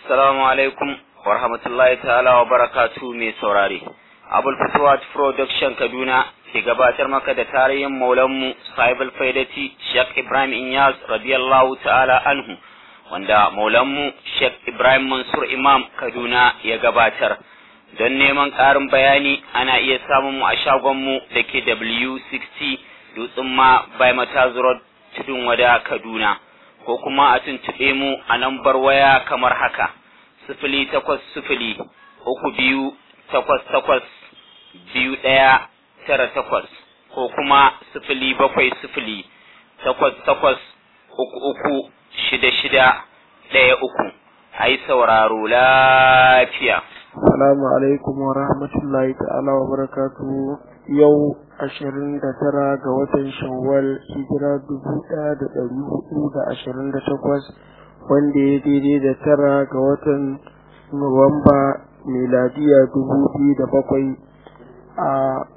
Assalamu alaikum wa rahmatullahi ta'ala wa barakatu mai saurare. Abul Fatuwat Production Kaduna ke gabatar maka da tarihin maulanmu Sahibul Faidati Sheikh Ibrahim Inyas radiyallahu ta'ala anhu wanda maulanmu Sheikh Ibrahim Mansur Imam Kaduna ya gabatar. Don neman ƙarin bayani ana iya samun mu a shagonmu da ke W60 Dutsen ma by Mataz Road Tudun Wada Kaduna. ko kuma a tuntuɓe mu a lambar waya kamar haka sifili takwas sifili uku biyu takwas takwas biyu ɗaya tara takwas ko kuma sifili bakwai sifili takwas takwas uku uku shida shida ɗaya uku a yi sauraro lafiya. Salamu alaikum wa rahmatullahi ta'ala wa barakatuhu yau ashirin da tara ga watan shawwal hijira dubu ɗaya da ɗari hudu da ashirin da takwas wanda ya daidai da tara ga watan nuwamba miladiya dubu biyu da bakwai a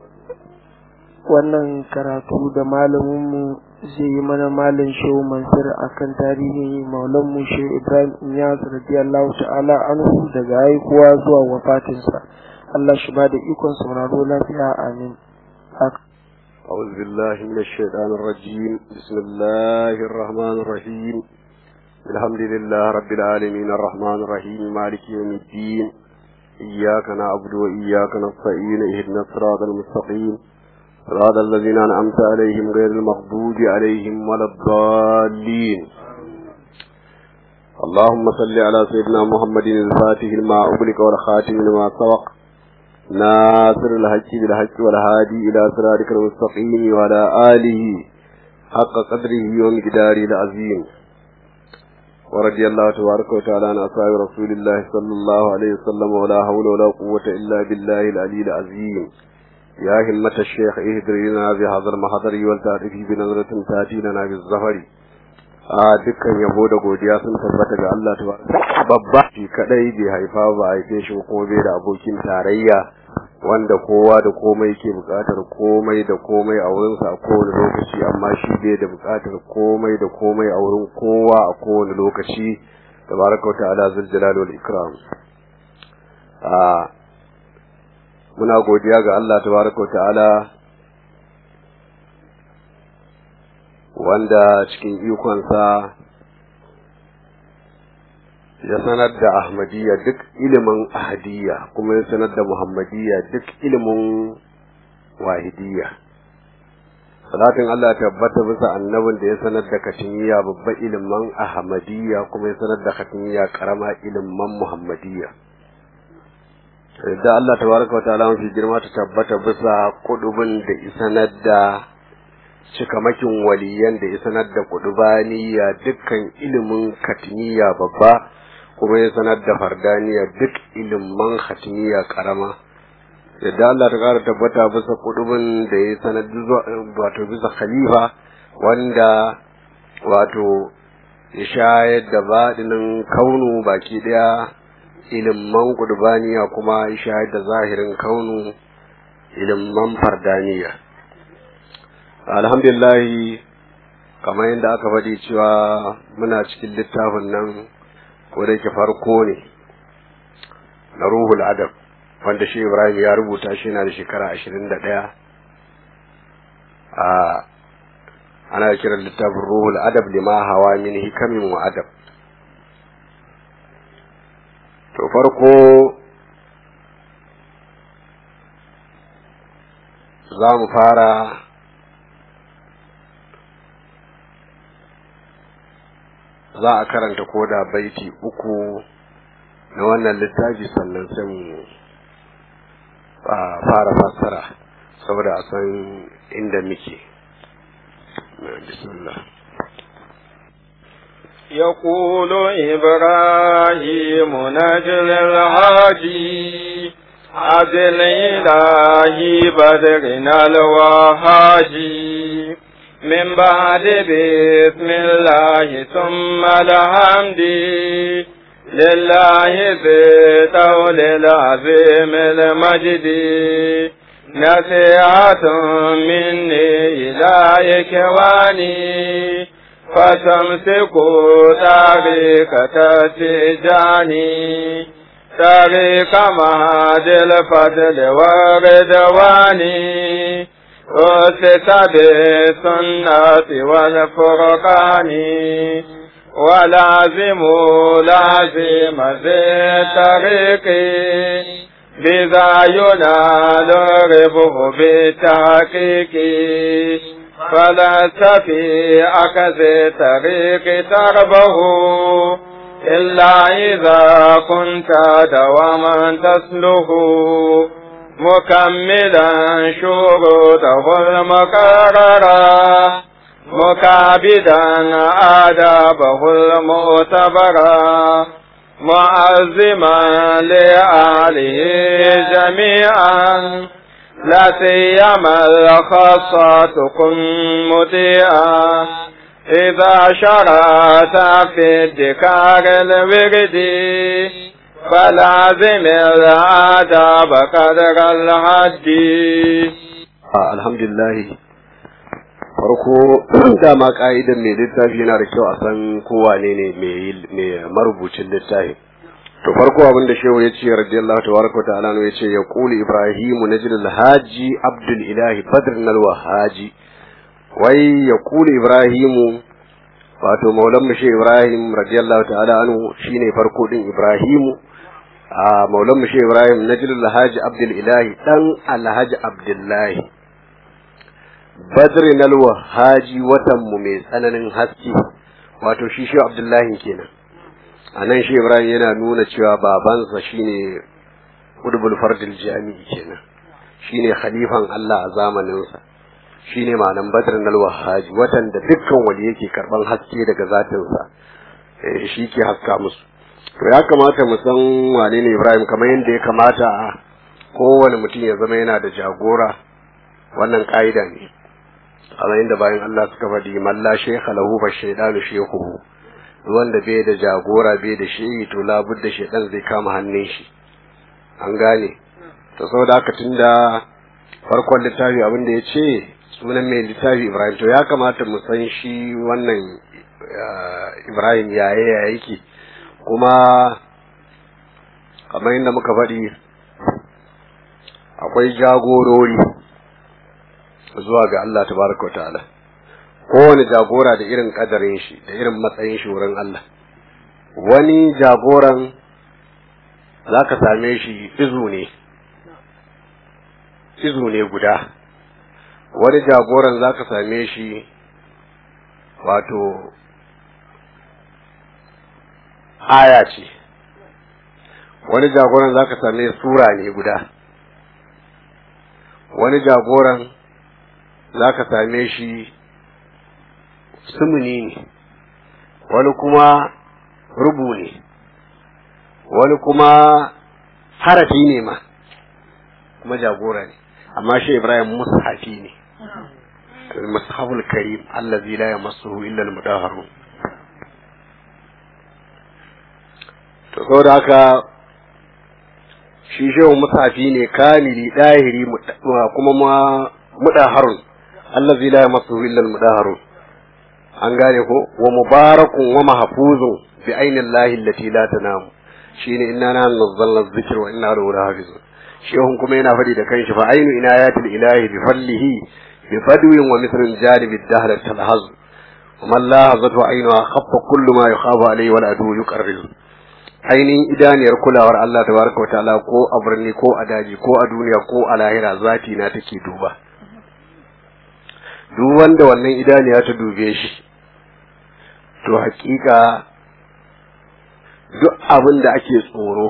wannan karatu da malaminmu zai yi mana malam shehu mansur akan tarihin maulanmu shehu ibrahim inyas radiyallahu ta'ala anhu daga haihuwa zuwa wafatinsa Allah shi ba da ikon sauraro lafiya amin أعوذ بالله من الشيطان الرجيم بسم الله الرحمن الرحيم الحمد لله رب العالمين الرحمن الرحيم مالك يوم الدين إياك نعبد وإياك نستعين اهدنا الصراط المستقيم صراط الذين أنعمت عليهم غير المغضوب عليهم ولا الضالين اللهم صل على سيدنا محمد الفاتح لما أغلق والخاتم لما سبق ناصر الحق بالحق والهادي إلى صراطك المستقيم وعلى آله حق قدره ومقداره العظيم ورضي الله تبارك وتعالى عن أصحاب رسول الله صلى الله عليه وسلم ولا حول ولا قوة إلا بالله العلي العظيم يا همة الشيخ اهدر لنا بهذا المحضر والتعرفي بنظرة تأتي لنا بالزهر a dukkan yabo da godiya sun tabbata ga Allah ta babba shi kadai bai haifa ba a haife shi ko bai da abokin tarayya wanda kowa da komai ke bukatar komai da komai a wurinsa a kowane lokaci amma shi bai da bukatar komai da komai a wurin kowa a kowane lokaci tabaraka ta'ala zul jalal wal ikram a muna godiya ga Allah tabaraka ta'ala wanda cikin ikonsa ya sanar da ahmadiyya duk ilimin ahadiyya kuma ya sanar da muhammadiyya duk ilimin wahidiyya salatin Allah tabbata bisa annabin da ya sanar da katimiyya babban ilimin ahmadiyya kuma ya sanar da katimiyya karama ilimin muhammadiyya da Allah tabaraka wa ta'ala mafi girma ta tabbata bisa kudubin da isanar da cikamakin waliyan da ya sanar da kudubaniya dukkan ilimin katiniya babba kuma ya sanar da fardaniya duk ilimin katiniya karama yadda Allah ta kara tabbata bisa kudubin da ya sanar wato bisa khalifa wanda wato ya shayar da baɗinin kaunu baki ɗaya ilimin kudubaniya kuma ya shayar da zahirin kaunu ilimin fardaniya alhamdulillahi kamar yadda aka faɗi cewa muna cikin littafin nan ko da yake farko ne na ruhul adab wanda shi ibrahim ya rubuta shi na da shekara ashirin da ɗaya a ana kiran littafin ruhul adab lima hawa min hikamin wa adab to farko za mu fara za a karanta koda baiti uku na wannan littafi sannan sai mu fara fassara saboda a san inda muke bismillah يقول إبراهيم نجل الهادي عدل إلهي بدرنا الوهاجي من بعد بسم الله ثم الحمد لله ذي طول العظيم المجد نصيحة مني إلى إخواني فتمسكوا طريقة التجاني طريق مهد الفضل والرضوان أسس بالسنة والفرقان ولازموا لازم ذي الطريق بذا ينال ربه بالتحقيق فلست في أكز طريق تربه إلا إذا كنت دواما تسله مكملا شروطه المقررة مكابدا آدابه المعتبرة معزما لآله جميعا لا سيما الخاصة كن مطيعا إذا شرعت في الذكار الورد فلازم الآداب قدر الحد الحمد لله farko dama ka'idan mai littafi yana da kyau a san kowa ne ne mai marubucin littafi to farko abin da shehu ya ce radiyallahu tabaraka ta'ala ya ce ya quli ibrahimu najil alhaji abdul ilahi badr nalwa haji wai ya quli ibrahimu wato maulan mu shi ibrahim radiyallahu ta'ala anhu shine farko din ibrahimu a maulan mu shi ibrahim najil alhaji abdul ilahi dan alhaji abdullahi badri nalwa haji watan mu mai tsananin haske wato shi shi abdullahi kenan a nan shi ibrahim yana nuna cewa babansa shine hudbul fardil jami'i kenan shine khalifan Allah a zamaninsa shine ma'anan badr nalwa haji watan da dukkan wali yake karban haske daga zatinsa shi ke haska musu to ya kamata mu san wane ne ibrahim kamar yadda ya kamata kowane mutum ya zama yana da jagora wannan ka'ida ne kamar yadda bayan Allah suka faɗi man la shaykha lahu fa shaydanu shaykhuhu wanda bai da jagora bai da shehi to labudda shaydan zai kama hannun shi an gane to saboda haka tunda farkon littafi abin da ya ce sunan mai littafi Ibrahim to ya kamata mu san shi wannan Ibrahim yaye ya yake kuma kamar yadda muka faɗi akwai jagorori zuwa ga Allah tabaraka wa ta'ala kowane jagora da irin kadarin shi da irin matsayin shi wurin Allah wani jagoran za ka same shi izu ne izu ne guda wani jagoran za ka same shi wato aya ce wani jagoran za ka same sura ne guda wani jagoran za ka same shi sumuni ne wani kuma rubu ne wani kuma harafi ne ma kuma jagora ne amma shi ibrahim mushafi ne mushaful karim allazi la yamassuhu illa al-mudahharun to saboda haka shi shehu mushafi ne kamili dahiri kuma ma mudaharun allazi la yamassuhu illa al-mudahharun an gane ko wa mubarakun wa mahfuzun bi ainillahi allati la tanamu shine inna na nazzalna dhikra wa inna lahu lahafizun shehun kuma yana fadi da kanshi fa ainu inayatil ilahi bi fallihi bi fadwin wa mithlin janibid dahr talhaz wa man lahazatu ainu khaffa kullu ma yukhafu alayhi wal adu yuqarriz ainihin idaniyar kulawar Allah tabaraka wa ta'ala ko a birni ko a daji ko a duniya ko a lahira zati na take duba duk wanda wannan idaniya ta dube shi to hakika duk abin da ake tsoro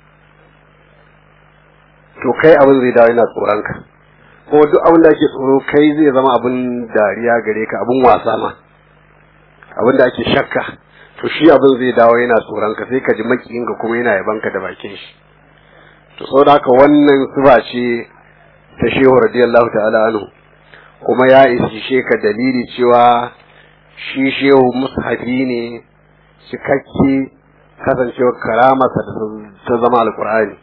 to kai abin zai dawo yana tsoronka kuma duk abin da ake tsoro kai zai zama abin dariya gare ka abin wasa ma abin da ake shakka to shi abin zai dawo yana tsoronka sai ka ji makiyinka kuma yana yabanka da bakin shi to saboda haka wannan sifa ce ta shehu radiyallahu ta'ala anhu kuma ya isishe ka dalili cewa shi shehu mushafi ne cikakke kasancewar karamarsa ta zama alkur'ani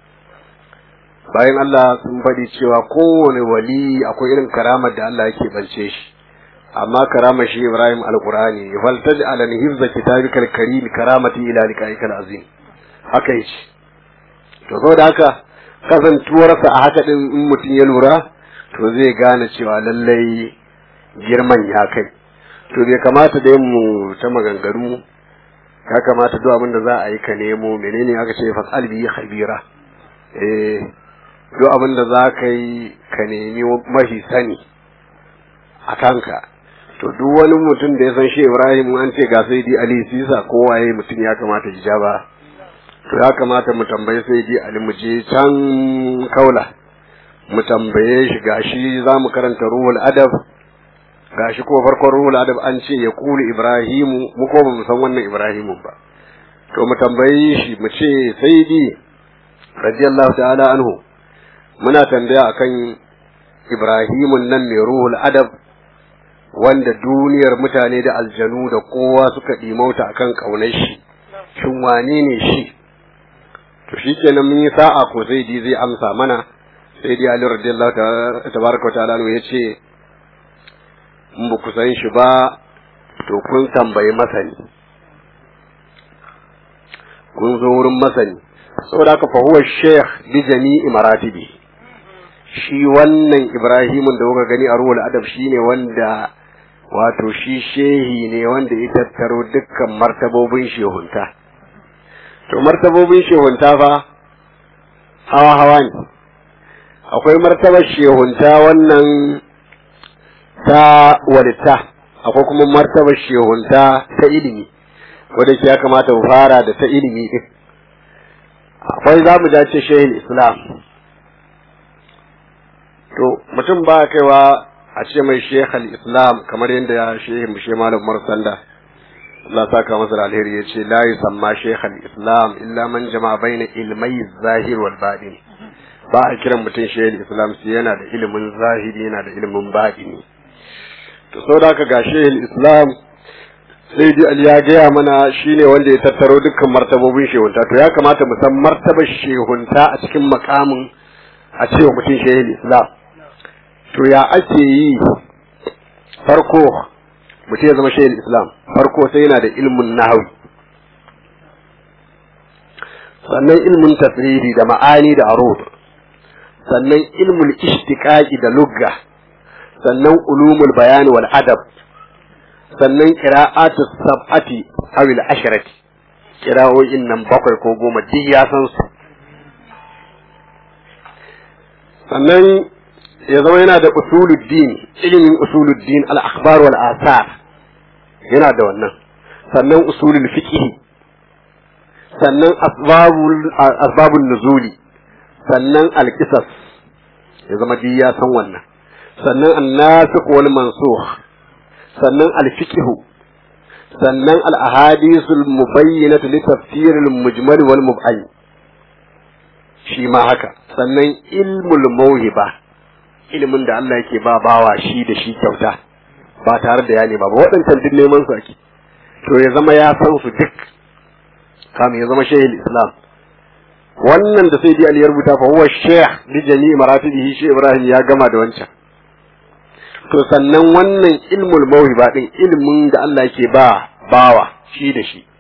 bayan Allah sun faɗi cewa kowane wali akwai irin karamar da Allah yake bance shi amma karama shi Ibrahim alqur'ani faltaj ala hifza kitabikal karim karamati ila liqa'ikal azim haka yace to saboda haka kasantuwarsa a haka din in mutum ya lura to zai gane cewa lallai girman ya kai to bai kamata da mu ta maganganu ya kamata duk abin da za a yi ka nemo menene aka ce fasal bi khabira eh duk abin da za ka yi ka nemi mafi sani a kanka to duk wani mutum da ya san shi Ibrahim an ce ga sai di Ali Sisa ko waye mutum ya kamata ji ba to ya kamata mu tambaye sai di Ali mu je can kaula mu tambaye shi gashi za mu karanta ruhul adab gashi ko farkon ruhul adab an ce ya kulu Ibrahimu mu ko ba mu san wannan Ibrahimu ba to mu tambaye shi mu ce sai di radiyallahu ta'ala anhu muna tambaya akan Ibrahimun nan mai ruhul adab wanda duniyar mutane da aljanu da kowa suka ɗimauta akan ƙaunar shi shin wane ne shi to shi kenan mun yi sa'a ko zai di zai amsa mana sai dai Ali radiyallahu tabaraka wa ta'ala ya ce in ba ku san shi ba to kun tambayi masani kun zo wurin masani saboda haka fa huwa sheikh bi jami'i maratibi shi wannan Ibrahimun da kuka gani a ruhul adab shine wanda wato shi shehi ne wanda ya tattaro dukkan martabobin shehunta to martabobin shehunta fa hawa hawa ne akwai martabar shehunta wannan ta walita akwai kuma martabar shehunta ta ilimi wadda ya kamata mu fara da ta ilimi din akwai za mu dace shehin islam to mutum ba kaiwa a ce mai shekhal islam kamar yadda shehin bishe malam marsanda Allah saka masa da alheri ya ce la yusamma shekhal islam illa man jama'a baina ilmai zahir wal batin ba a kiran mutum shehin islam sai yana da ilimin zahiri yana da ilimin batini to saboda haka ga shehin islam sai dai Ali ya gaya mana shine wanda ya tattaro dukkan martabobin shehunta to ya kamata mu san martabar shehunta a cikin makamin a cewa mutum shehin islam to ya ake yi farko mutum ya zama shayin islam farko sai yana da ilmin nahawi sannan ilmin tasrifi da ma'ani da arud sannan ilmul ishtiqaqi da lugga sannan ulumul bayan wal adab sannan qira'atu sab'ati aw al asharati qira'o'in nan bakwai ko goma duk ya san su sannan ya zama yana da usuluddin ilimin usuluddin al-akhbar wal asar yana da wannan sannan usulul fiqh sannan asbabul asbabun nuzuli sannan al-qisas ya zama duk ya san wannan sannan an-nasikh wal mansukh sannan al-fiqh sannan al-ahadithul mubayyinatu li tafsir al-mujmal wal mub'ay shi ma haka sannan ilmul mawhiba ilimin da Allah yake ba bawa shi da shi kyauta ba tare da ya nema ba waɗancan duk neman su ake to ya zama ya san su duk kamin ya zama shehil islam wannan da sai Ali ya rubuta fa huwa shaykh bi jami'i maratibihi shi Ibrahim ya gama da wancan to sannan wannan ilmul mawhiba din ilimin da Allah yake ba bawa shi da shi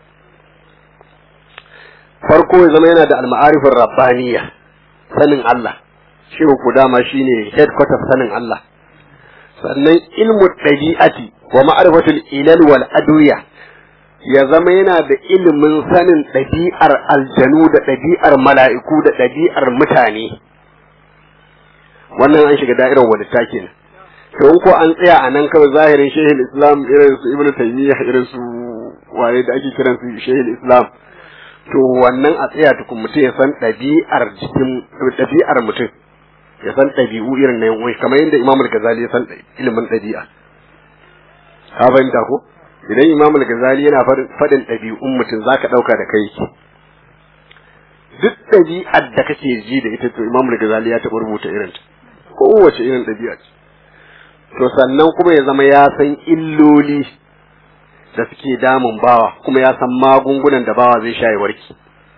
farko ya zama yana da al-ma'arifur rabbaniyya sanin Allah shi ku dama shine headquarters sanin Allah sannan ilmu ɗabi'ati wa ma'arifatul ilal wal adwiya ya zama yana da ilimin sanin ɗabi'ar aljanu da ɗabi'ar mala'iku da ɗabi'ar mutane wannan an shiga da'irar walitta kenan to in ko an tsaya a nan kawai zahirin shehil islam irin su ibnu taymiya irin su waye da ake kiran su shehil islam to wannan a tsaya tukun mutum ya san ɗabi'ar jikin ɗabi'ar mutum ya san ɗabi'u irin na yan kamar yadda Imam Al-Ghazali ya san ilimin ɗabi'a ka fahimta ko idan Imam Al-Ghazali yana faɗin ɗabi'un mutum zaka ɗauka da kai duk ɗabi'ar da kake ji da ita to Imam Al-Ghazali ya taɓa rubuta irin ta kowace irin ɗabi'a ce to sannan kuma ya zama ya san illoli da suke damun bawa kuma ya san magungunan da bawa zai sha ya warki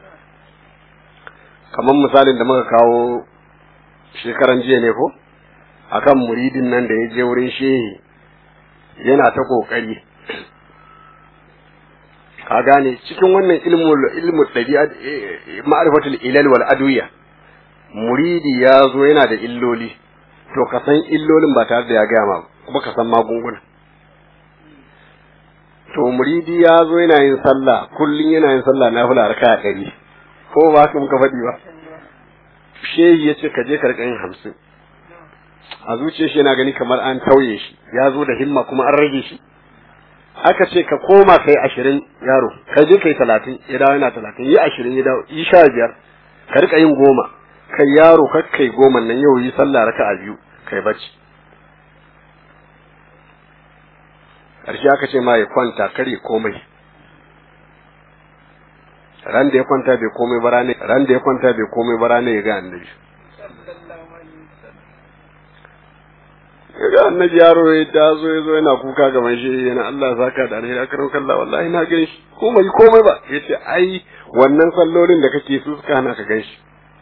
kamar misalin da muka kawo shekaran jiya ne ko akan muridin nan da ya je wurin shehi yana ta kokari ka gane cikin wannan ilmul ilmul dabi'a ma'rifatul ilal wal adwiya muridi ya zo yana da illoli to ka san illolin ba tare da ya gaya ma kuma ka san magunguna to muridi ya zo yana yin sallah kullum yana yin sallah na fula raka ɗari ko ba haka muka faɗi ba shehi ya ce ka je ka riƙa yin hamsin a zuciyar shi yana gani kamar an tauye shi ya zo da himma kuma an rage shi aka ce ka koma kai ashirin yaro ka je kai talatin ya dawo yana talatin yi ashirin ya dawo yi sha biyar ka riƙa yin goma kai yaro kar kai goma nan yau yi sallah raka a biyu kai bacci ƙarshe aka ce ma ya kwanta kare komai ran da ya kwanta bai komai ba rane ran da ya kwanta bai komai ba rane ya ga annabi ya ga annabi yaro ya taso ya zo yana kuka gaban shi yana Allah saka da alheri akarin kallah wallahi na gan shi komai komai ba yace ai wannan sallolin da kake su suka hana ka gan shi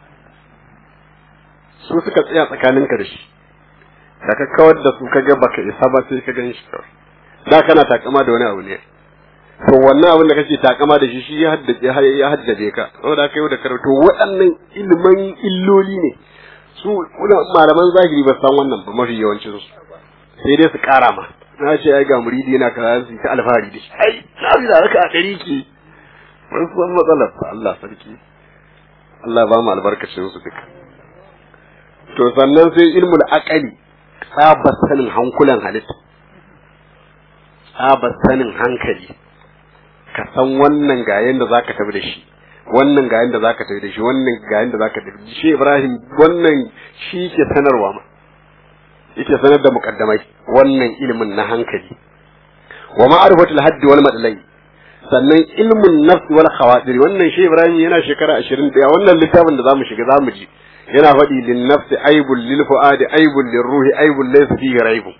su suka tsaya tsakaninka da shi da ka kawar da su kaga baka isa ba sai ka gan shi kawai da kana takama da wani abu ne to wannan abin da kake takama da shi shi ya haddace ya haddace ka saboda kai da karatu waɗannan ilman illoli ne su malaman zahiri ba san wannan ba mafi yawancin su sai dai su kara ma na ce ai ga muridi yana kaza su ta alfahari da shi ai na bi da raka a ɗari ke ban san matsalar sa Allah sarki Allah ba mu albarkacin su duka to sannan sai ilmul aqali tsabar sanin hankulan halitta tsabar sanin hankali ka san wannan ga yanda zaka tafi da shi wannan ga yanda zaka tafi da shi wannan ga yanda zaka tafi da shi Ibrahim wannan shi ke sanarwa ma yake sanar da mukaddamai wannan ilimin na hankali wa ma'rifatul haddi wal madlai sannan ilmun nafs wal khawatir wannan shi Ibrahim yana shekara 21 wannan littafin da zamu shiga zamu ji yana faɗi lin nafsi aibul lil fuadi aibul lir ruhi aibul laysa fihi raibun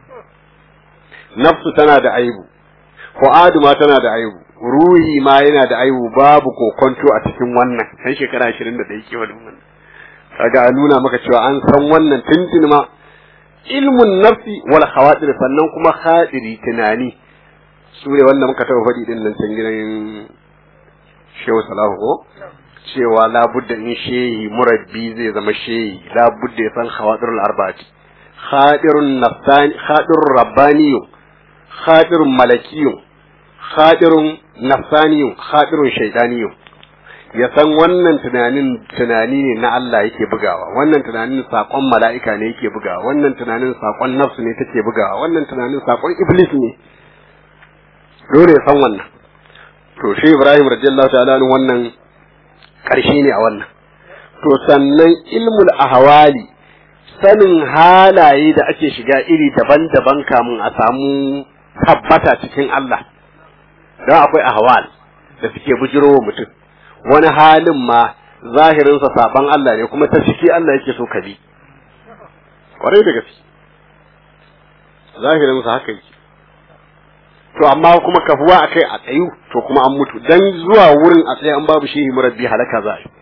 nafsu tana da aibu fu'adu ma tana da aibu ruhi ma yana da aibu babu kokonto a cikin wannan sai shekara 21 ke wannan kaga a nuna maka cewa an san wannan tuntun ma ilmun nafsi wal khawatir sannan kuma khadiri tunani su ne wanda muka taɓa faɗi din nan can gidan shehu salahu ko cewa labudda in shehi murabbi zai zama shehi labudda ya san khawatirul arba'ati khadirun nafsani khadirun rabbaniyun khadirun malakiyun khadirun nafsaniyun khadirun shaytaniyun ya san wannan tunanin tunani ne na Allah yake bugawa wannan tunanin sakon mala'ika ne yake bugawa wannan tunanin sakon nafsu ne take bugawa wannan tunanin sakon iblis ne dole ya san wannan to shi Ibrahim radiyallahu ta'ala wannan karshe ne a wannan to sannan ilmul ahwali sanin halaye da ake shiga iri daban-daban kamun a samu tabbata cikin Allah don akwai ahwal da suke bujiro wa mutum wani halin ma zahirinsa saban Allah ne kuma ta ciki Allah yake so ka bi kwarai da gaske zahirinsa haka yake to amma kuma kafuwa akai a tsayu to kuma an mutu dan zuwa wurin a tsaye an babu shehi murabbi halaka za a yi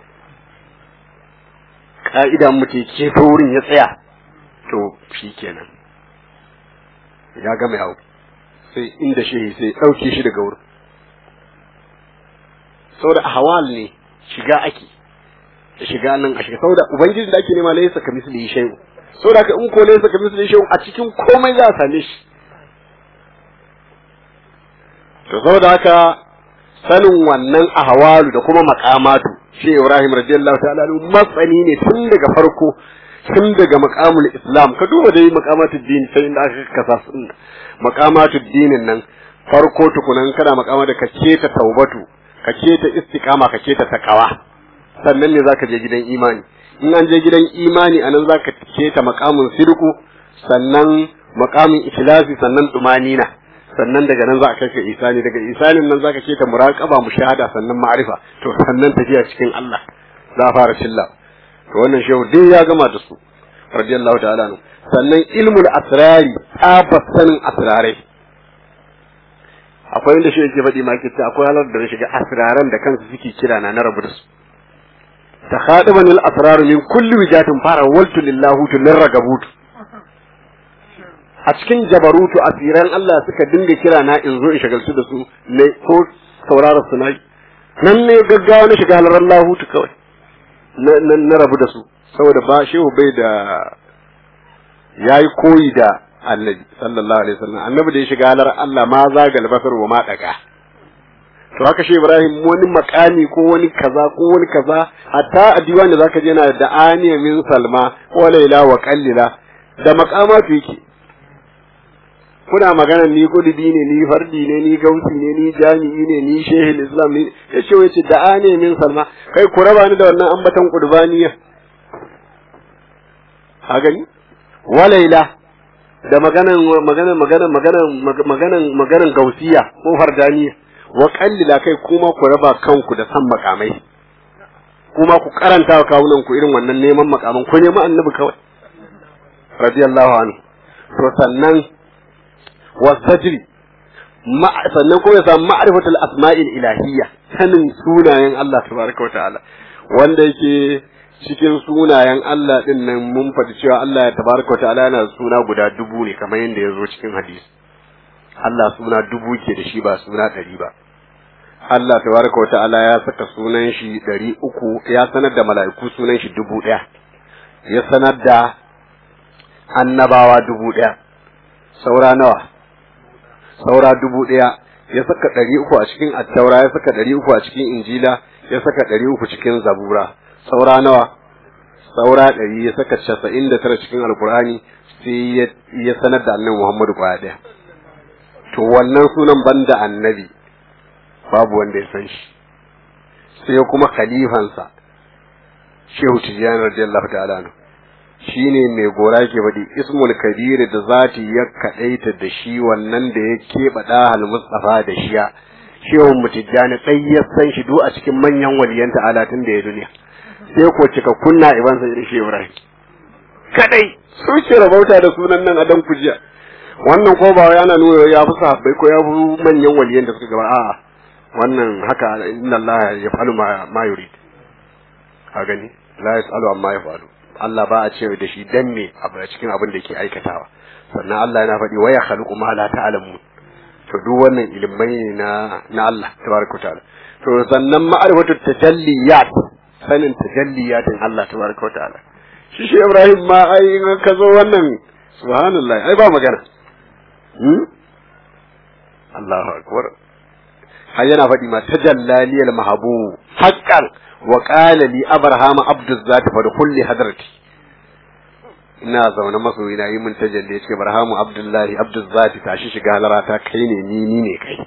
ka'ida mutum ke to wurin ya tsaya to shi kenan ya gama yawo sai inda shehi sai ɗauke shi daga wurin saboda ahwal ne shiga ake da shiga nan a shiga saboda ubangiji da ake nema laysa ka misli shay'u saboda ka in ko laysa ka misli shay'u a cikin komai za a same shi to saboda haka sanin wannan ahwalu da kuma maqamatu shi Ibrahim radiyallahu ta'ala masani ne tun daga farko tun daga maqamul islam ka duba dai maqamatud din sai inda aka kasa sun maqamatud dinin nan farko tukunan kana maqama da ka ta taubatu ka ta istiqama ka ta takawa sannan ne zaka je gidan imani in an je gidan imani anan zaka ta maqamun sirku sannan maqamin ikhlasi sannan tumanina sannan daga nan za a kai ka isani daga isanin nan zaka ce ta muraqaba mushahada sannan ma'rifa to sannan tafiya cikin Allah za a fara shilla to wannan shehu dai ya gama da su radiyallahu ta'ala anhu sannan ilmul asrari tsabar sanin asrarai akwai inda shi yake faɗi ma ta akwai halar da shiga asraran da kansu suke kira na na rabu da su ta khadiban al asrar min kulli wijatin fara waltu lillahu tu lirragabutu a cikin jabarutu asiran Allah suka dinga kira na in zo in shagaltu da su ne ko saurara su na nan ne gaggawa na shiga halarar lahutu kawai na rabu da su saboda ba shehu bai da yayi koyi da annabi sallallahu alaihi wasallam annabi da ya shiga halar Allah ma zagal basar wa ma daga to haka shi Ibrahim wani makami ko wani kaza ko wani kaza hatta a diwani zaka je yana da aniya min salma wa laila wa qallila da makamatu yake kuna magana ni kududi ne ni fardi ne ni gausi ne ni jami'i ne ni shehil islam ne yace wace da aniya min salma kai ku raba ni da wannan ambatan qurbaniya ha gani wa laila da maganan maganan maganan maganan maganan maganan gausiya ko fardaniya wa kallila kai kuma ku raba kanku da san makamai kuma ku karanta wa kawunan ku irin wannan neman makaman ku nemi annabi kawai radiyallahu anhu to sannan wasajri ma sannan ko ya samu ma'rifatul asma'il ilahiyya sanin sunayen Allah tabaraka wa ta'ala wanda yake cikin sunayen Allah din nan mun faɗi cewa Allah ya tabaraka wa ta'ala yana suna guda dubu ne kamar yadda ya zo cikin hadisi Allah suna dubu ke da shi ba suna ɗari ba. Allah tabaraka wa ta'ala ya saka sunan shi ɗari uku ya sanar da mala'iku sunan shi dubu ɗaya. Ya sanar da annabawa dubu ɗaya. Saura nawa? Saura dubu ɗaya. Ya saka ɗari uku a cikin attaura, ya saka ɗari uku a cikin injila, ya saka ɗari uku cikin zabura. Saura nawa? Saura ɗari ya saka casa'in da tara cikin alkur'ani sai ya sanar da annabi Muhammadu kwaya ɗaya. to wannan sunan banda annabi babu wanda ya san shi sai kuma khalifansa shehu tijjani radiyallahu ta'ala anhu shine mai gora ke faɗi ismul kabir da zati ya kadaita da shi wannan da ya keɓe dahal mustafa da shiya shehu mutijjani sai ya san shi duk a cikin manyan waliyan ta'ala tun da ya duniya sai ko cika kunna ibansa irin shehu ibrahim kadai su ce rabauta da sunan nan adan kujiya wannan ko ba yana nuna ya fi sahabbai ko ya fi manyan waliyan da suka gaba a'a wannan haka inna Allah ya falu ma yurid a gani la yasalu amma ya falu Allah ba a cewa da shi dan me a cikin abin da yake aikatawa sannan Allah yana faɗi wa ya khaluqu ma la ta'lamun to duk wannan ilimai ne na na Allah tabaraka ta'ala to sannan ma'rifatu tajalliyat sanin tajalliyatin Allah tabaraka ta'ala shi shi Ibrahim ma ai in ka zo wannan subhanallah ai ba magana Allahu akbar har yana faɗi ma tajallali al mahabu haqqan wa qala li abrahama abdu zati fa kulli hadrati ina zaune masoyi na yi mun tajalli yace barhamu abdullahi abdu zati tashi shiga halarata kai ne ni ni ne kai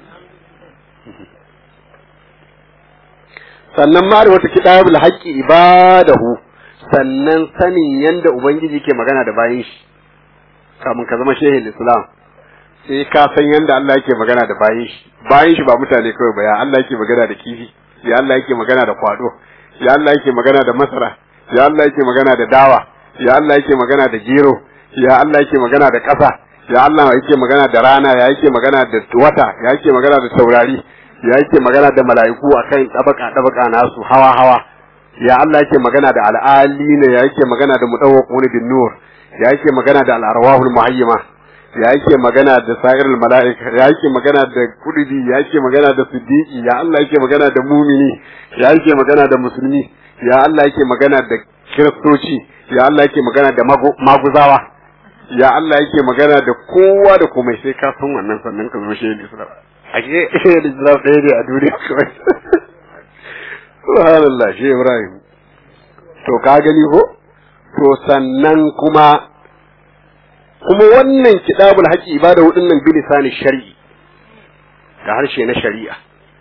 sannan ma'rifatu kitabul haqqi ibadahu sannan sanin yanda ubangiji ke magana da bayin shi kamun ka zama shehin islam sai ka san yanda Allah yake magana da bayin shi bayin shi ba mutane kawai ba ya Allah yake magana da kifi ya Allah yake magana da kwado ya Allah yake magana da masara ya Allah yake magana da dawa ya Allah yake magana da gero ya Allah yake magana da ƙasa ya Allah yake magana da rana ya yake magana da wata ya yake magana da taurari ya yake magana da mala'iku akan tabaka tabaka nasu hawa hawa ya Allah yake magana da al'alina ya yake magana da mudawwaquna bin nur ya yake magana da al'arwahul muhayyima ya yake magana da sa'irul mala'ika ya yake magana da kudubi ya yake magana da siddiqi ya Allah yake magana da mumini ya yake magana da musulmi ya Allah yake magana da kiristoci ya Allah yake magana da maguzawa ya Allah yake magana da kowa da komai sai ka san wannan sannan ka zo shehu Islam ake shehu Islam ɗaya ne a duniya kawai subhanallah shehu Ibrahim to ka gani ko to sannan kuma kuma wannan kitabul haƙi ibada hudun nan bilisani shari'i da harshe na shari'a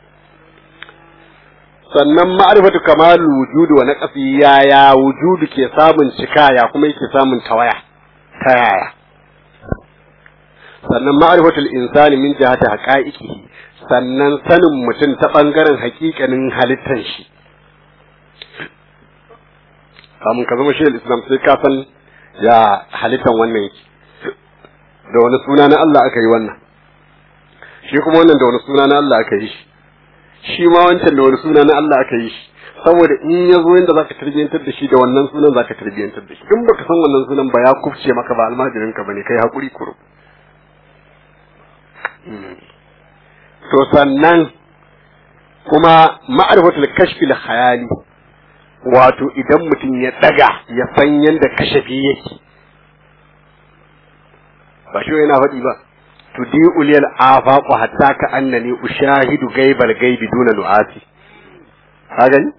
sannan ma'rifatu kamal wujudu wa naqsi yaya wujudu ke samun cika ya kuma yake samun tawaya ta yaya sannan ma'rifatul insani min jihati haqa'iqihi sannan sanin mutum ta bangaren haƙiƙanin halittar shi kamun ka zama shehul islam sai ka san ya halittan wannan yake da wani suna na Allah aka yi wannan shi kuma wannan da wani suna na Allah aka yi shi shi ma wancan da wani suna na Allah aka yi shi saboda in ya zo yadda zaka tarbiyyantar da shi da wannan sunan zaka tarbiyyantar da shi in baka san wannan sunan ba ya kufce maka ba almajirin ka bane kai hakuri kuro to sannan kuma ma'arifatul kashfi al khayali wato idan mutum ya daga ya san yadda kashafi yake ba shi yana faɗi ba tudi uliyal afaqu hatta ka annani ushahidu gaibal gaibi duna nu'ati ka gani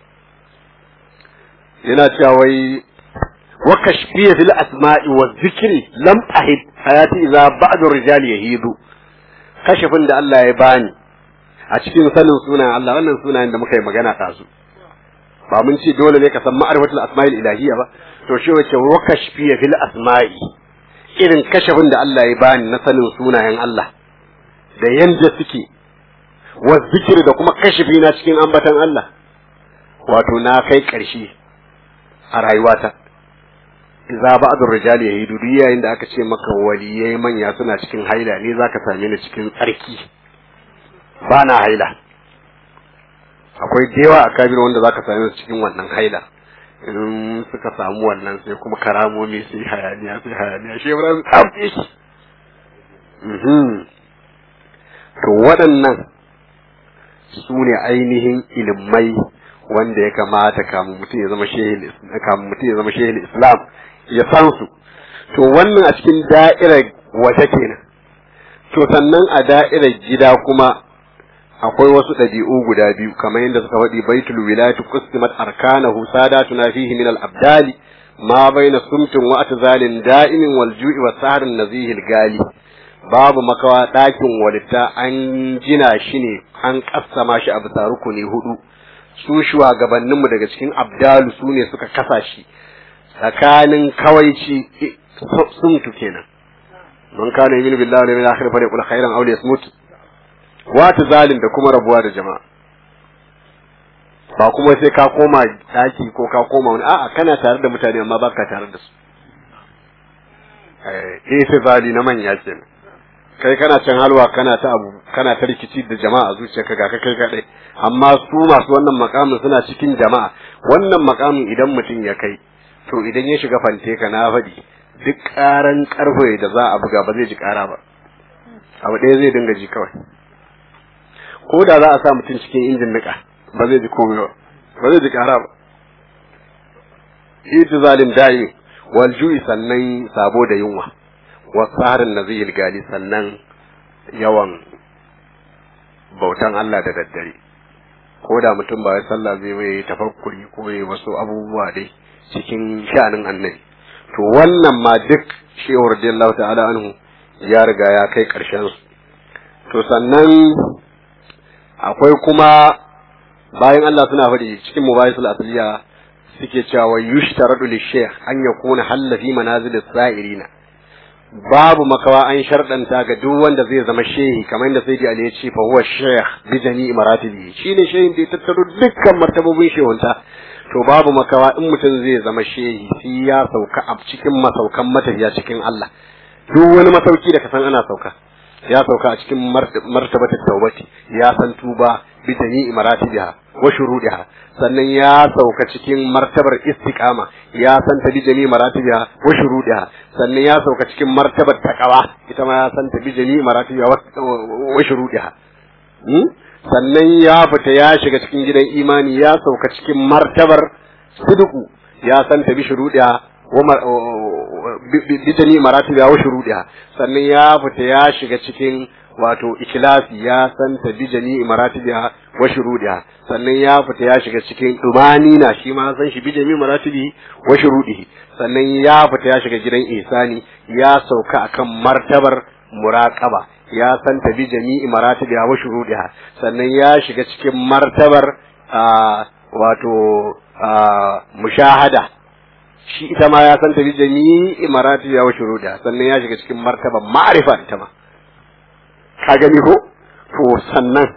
yana cewa wai wa kashfiya fil asma'i wa zikri lam ahid hayati idza ba'du rijal yahidu kashafin da Allah ya bani a cikin sanin sunan Allah wannan sunayen da muka yi magana ta su ba mun ce dole ne ka san ma'rifatul asma'il ilahiyya ba to shi wace wa kashfiya fil asma'i irin kashafin da Allah ya bani na sanin sunayen Allah da yanda suke wa zikri da kuma kashafi na cikin ambatan Allah wato na kai ƙarshe a rayuwata za ba a rijal ya yi dudu yayin da aka ce maka waliyai manya suna cikin haila ne za ka same ni cikin tsarki ba na haila akwai da yawa a kabir wanda za ka same su cikin wannan haila in suka samu wannan sai kuma karamomi sai hayaniya sai hayaniya shi ya tsafi shi to waɗannan su ne ainihin ilimai wanda ya kamata kamun mutum ya zama shehin kamun mutum ya zama shehin islam ya san su to wannan a cikin da'irar waje kenan to sannan a da'irar gida kuma akwai wasu ɗabi'u guda biyu kamar yadda suka faɗi baitul wilayati qustimat arkanahu sadatuna fihi min al abdali ma baina sumtin wa atzalin da'imin wal ju'i wa sahrin nazihil gali babu makawa ɗakin walitta an gina shi ne an kassama shi a bisa rukuni hudu su shugabanninmu daga cikin abdalu su ne suka kasa shi tsakanin kawaici sumtu kenan man kana yu'minu billahi wal yawmil akhir falyaqul khairan aw liyasmut wa zalim da kuma rabuwa da jama'a ba kuma sai ka koma daki ko ka koma wani a'a kana tare da mutane amma baka tare da su eh sai zali na manya kenan kai kana can halwa kana ta abu kana ta rikici da jama'a zuciyarka ga ka kai kadai amma su masu wannan makamin suna cikin jama'a wannan makamin idan mutum ya kai to idan ya shiga fante ka na faɗi duk ƙaran ƙarfe da za a buga ba zai ji ƙara ba abu ɗaya zai dinga ji kawai ko da za a sa mutum cikin injin niƙa ba zai ji komai ba ba zai ji ƙara ba itizalin da'i wal ju'i sannan sabo da yunwa wasaharin nazihil gali sannan yawan bautan Allah da daddare ko da mutum ba ya sallah zai yi tafakkuri ko ya wasu abubuwa dai cikin sha'anin annabi to wannan ma duk shehu radiyallahu ta'ala anhu ya riga ya kai karshen su to sannan akwai kuma bayan Allah suna faɗi cikin mubayisul asliya suke cewa yushtaradu lishaykh an yakuna halla fi manazil as-sa'irina babu makawa an sharɗanta ga duk wanda zai zama shehi kamar yadda sai Ali ya ce fa huwa shaykh bi jami'i maratibi shine shehin da ya tattaro dukkan martabobin shehunta to babu makawa in mutum zai zama shehi sai ya sauka a cikin masaukan matafiya cikin Allah duk wani masauki da ka san ana sauka ya sauka a cikin martabatar taubati ya san tuba bi jami'i maratibiha wa shurudiha sannan ya sauka cikin martabar istiqama ya san ta bi jami'i maratibiha wa shurudiha sannan ya sauka cikin martabar taqwa ita ma ya san ta bi jami'i maratibiha wa shurudiha sannan ya fita ya shiga cikin gidan imani ya sauka cikin martabar sidqu ya san ta bi shurudiha bi jami'i maratibiha wa shurudiha sannan ya fita ya shiga cikin wato ikhlasi ya san ta bi jami'i maratibiha wa shurudiha sannan ya fita ya shiga cikin dumani na shi ma san shi bi jami'i maratibihi wa shurudihi sannan ya fita ya shiga gidan ihsani ya sauka akan martabar muraqaba ya san ta bi jami'i maratibiha wa shurudiha sannan ya shiga cikin martabar wato mushahada shi ita ma ya san ta bi jami'i maratibiha wa shurudiha sannan ya shiga cikin martabar ma'rifa ita ma ka gani ko to sannan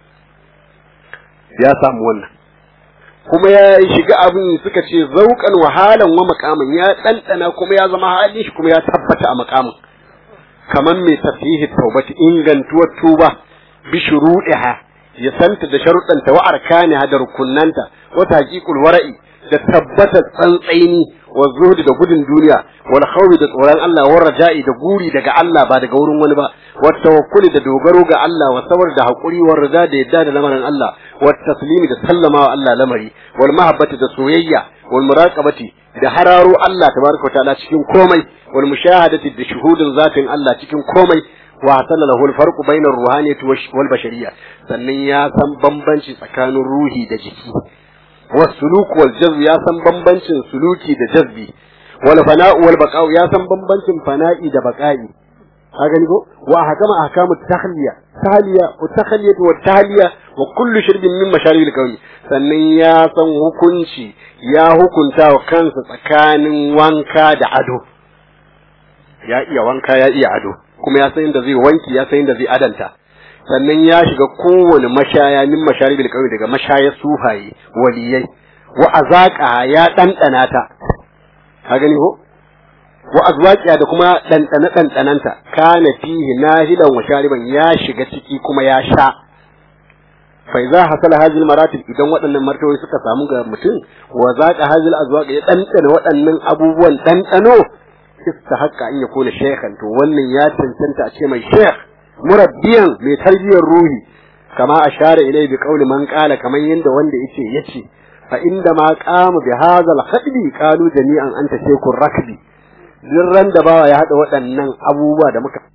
ya samu wannan kuma ya shiga abin suka ce zaukan wahalan wa makamin ya ɗanɗana kuma ya zama halin shi kuma ya tabbata a makamin kamar mai tasihi taubati ingantuwar tuba bi shuruɗiha ya santa da sharuɗanta wa arkaniha da rukunnanta wa taqiqul wara'i da tabbata tsantsaini wa zuhdi da gudun duniya wal khawfi da tsoron Allah wa raja'i da guri daga Allah ba daga wurin wani ba wa tawakkuli da dogaro ga Allah wa sabar da hakuri wa rida da yadda da lamarin Allah wa taslimi da sallama wa Allah lamari wal mahabbati da soyayya wal muraqabati da hararo Allah tabaraka wa ta'ala cikin komai wal mushahadati da shuhudin zatin Allah cikin komai wa hasala lahu al-farqu bayna ar-ruhaniyati wal bashariyya sannan ya san bambanci tsakanin ruhi da jiki was suluk wal jazb ya san bambancin suluki da jazbi wal fana'u wal baqa'u ya san bambancin fana'i da baqa'i ka gani ko wa hakama ahkamu tahliya tahliya wa tahliyatu wa tahliya wa kullu shirbin min masharibil kauni sannan ya san hukunci ya hukunta wa kansa tsakanin wanka da ado ya iya wanka ya iya ado kuma ya san inda zai wanki ya san inda zai adanta sannan ya shiga kowane mashaya min masharibil qawi daga mashayar sufaye waliyai wa azaqa ya dandana ta ka gani ko wa azwaqiya da kuma dandana dandananta kana fihi nahilan wa shariban ya shiga ciki kuma ya sha fa idza hasala hadhihi maratib idan waɗannan martabai suka samu ga mutum wa zaqa hadhihi azwaq ya dandana waɗannan abubuwan dandano istahaqqa an yakuna shaykhan to wannan ya cancanta a ce mai shaykh murabbiyan mai tarbiyyar ruhi kama ashara ilai bi qawli man qala kaman yanda wanda yace yace fa inda ma qama bi hadha al khadbi qalu jami'an anta shaykhur rakbi duk ran da bawa ya hada waɗannan abubuwa da muka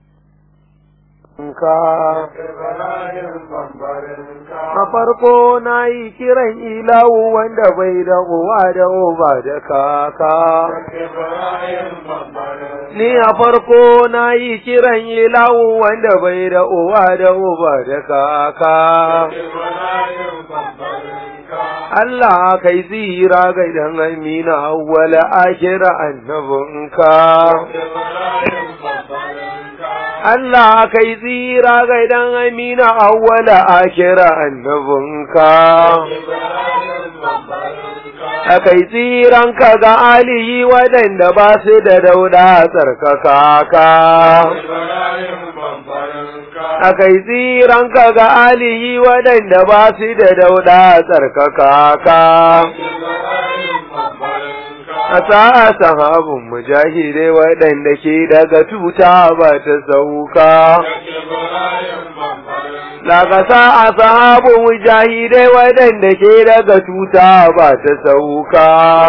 a farko na yi kiran ilawu wanda bai da uwa da uba da kaka ni a farko na yi kiran ilawu wanda bai da uwa da uba da kaka Allah kai zira ga idan amina awwala akira annabinka Allah kai tsira ga idan amina awwala akira annabinka Akai tsiran ka ga alihi waɗanda ba su da dauda tsarkaka ka. Akai tsiran ka ga alihi waɗanda ba su da dauda tsarkaka ka. a sa'a sahabin mujahidai waɗanda ke daga tuta ba ta sauka. Daga sa'a sahabin mujahidai waɗanda ke daga tuta ba ta sauka.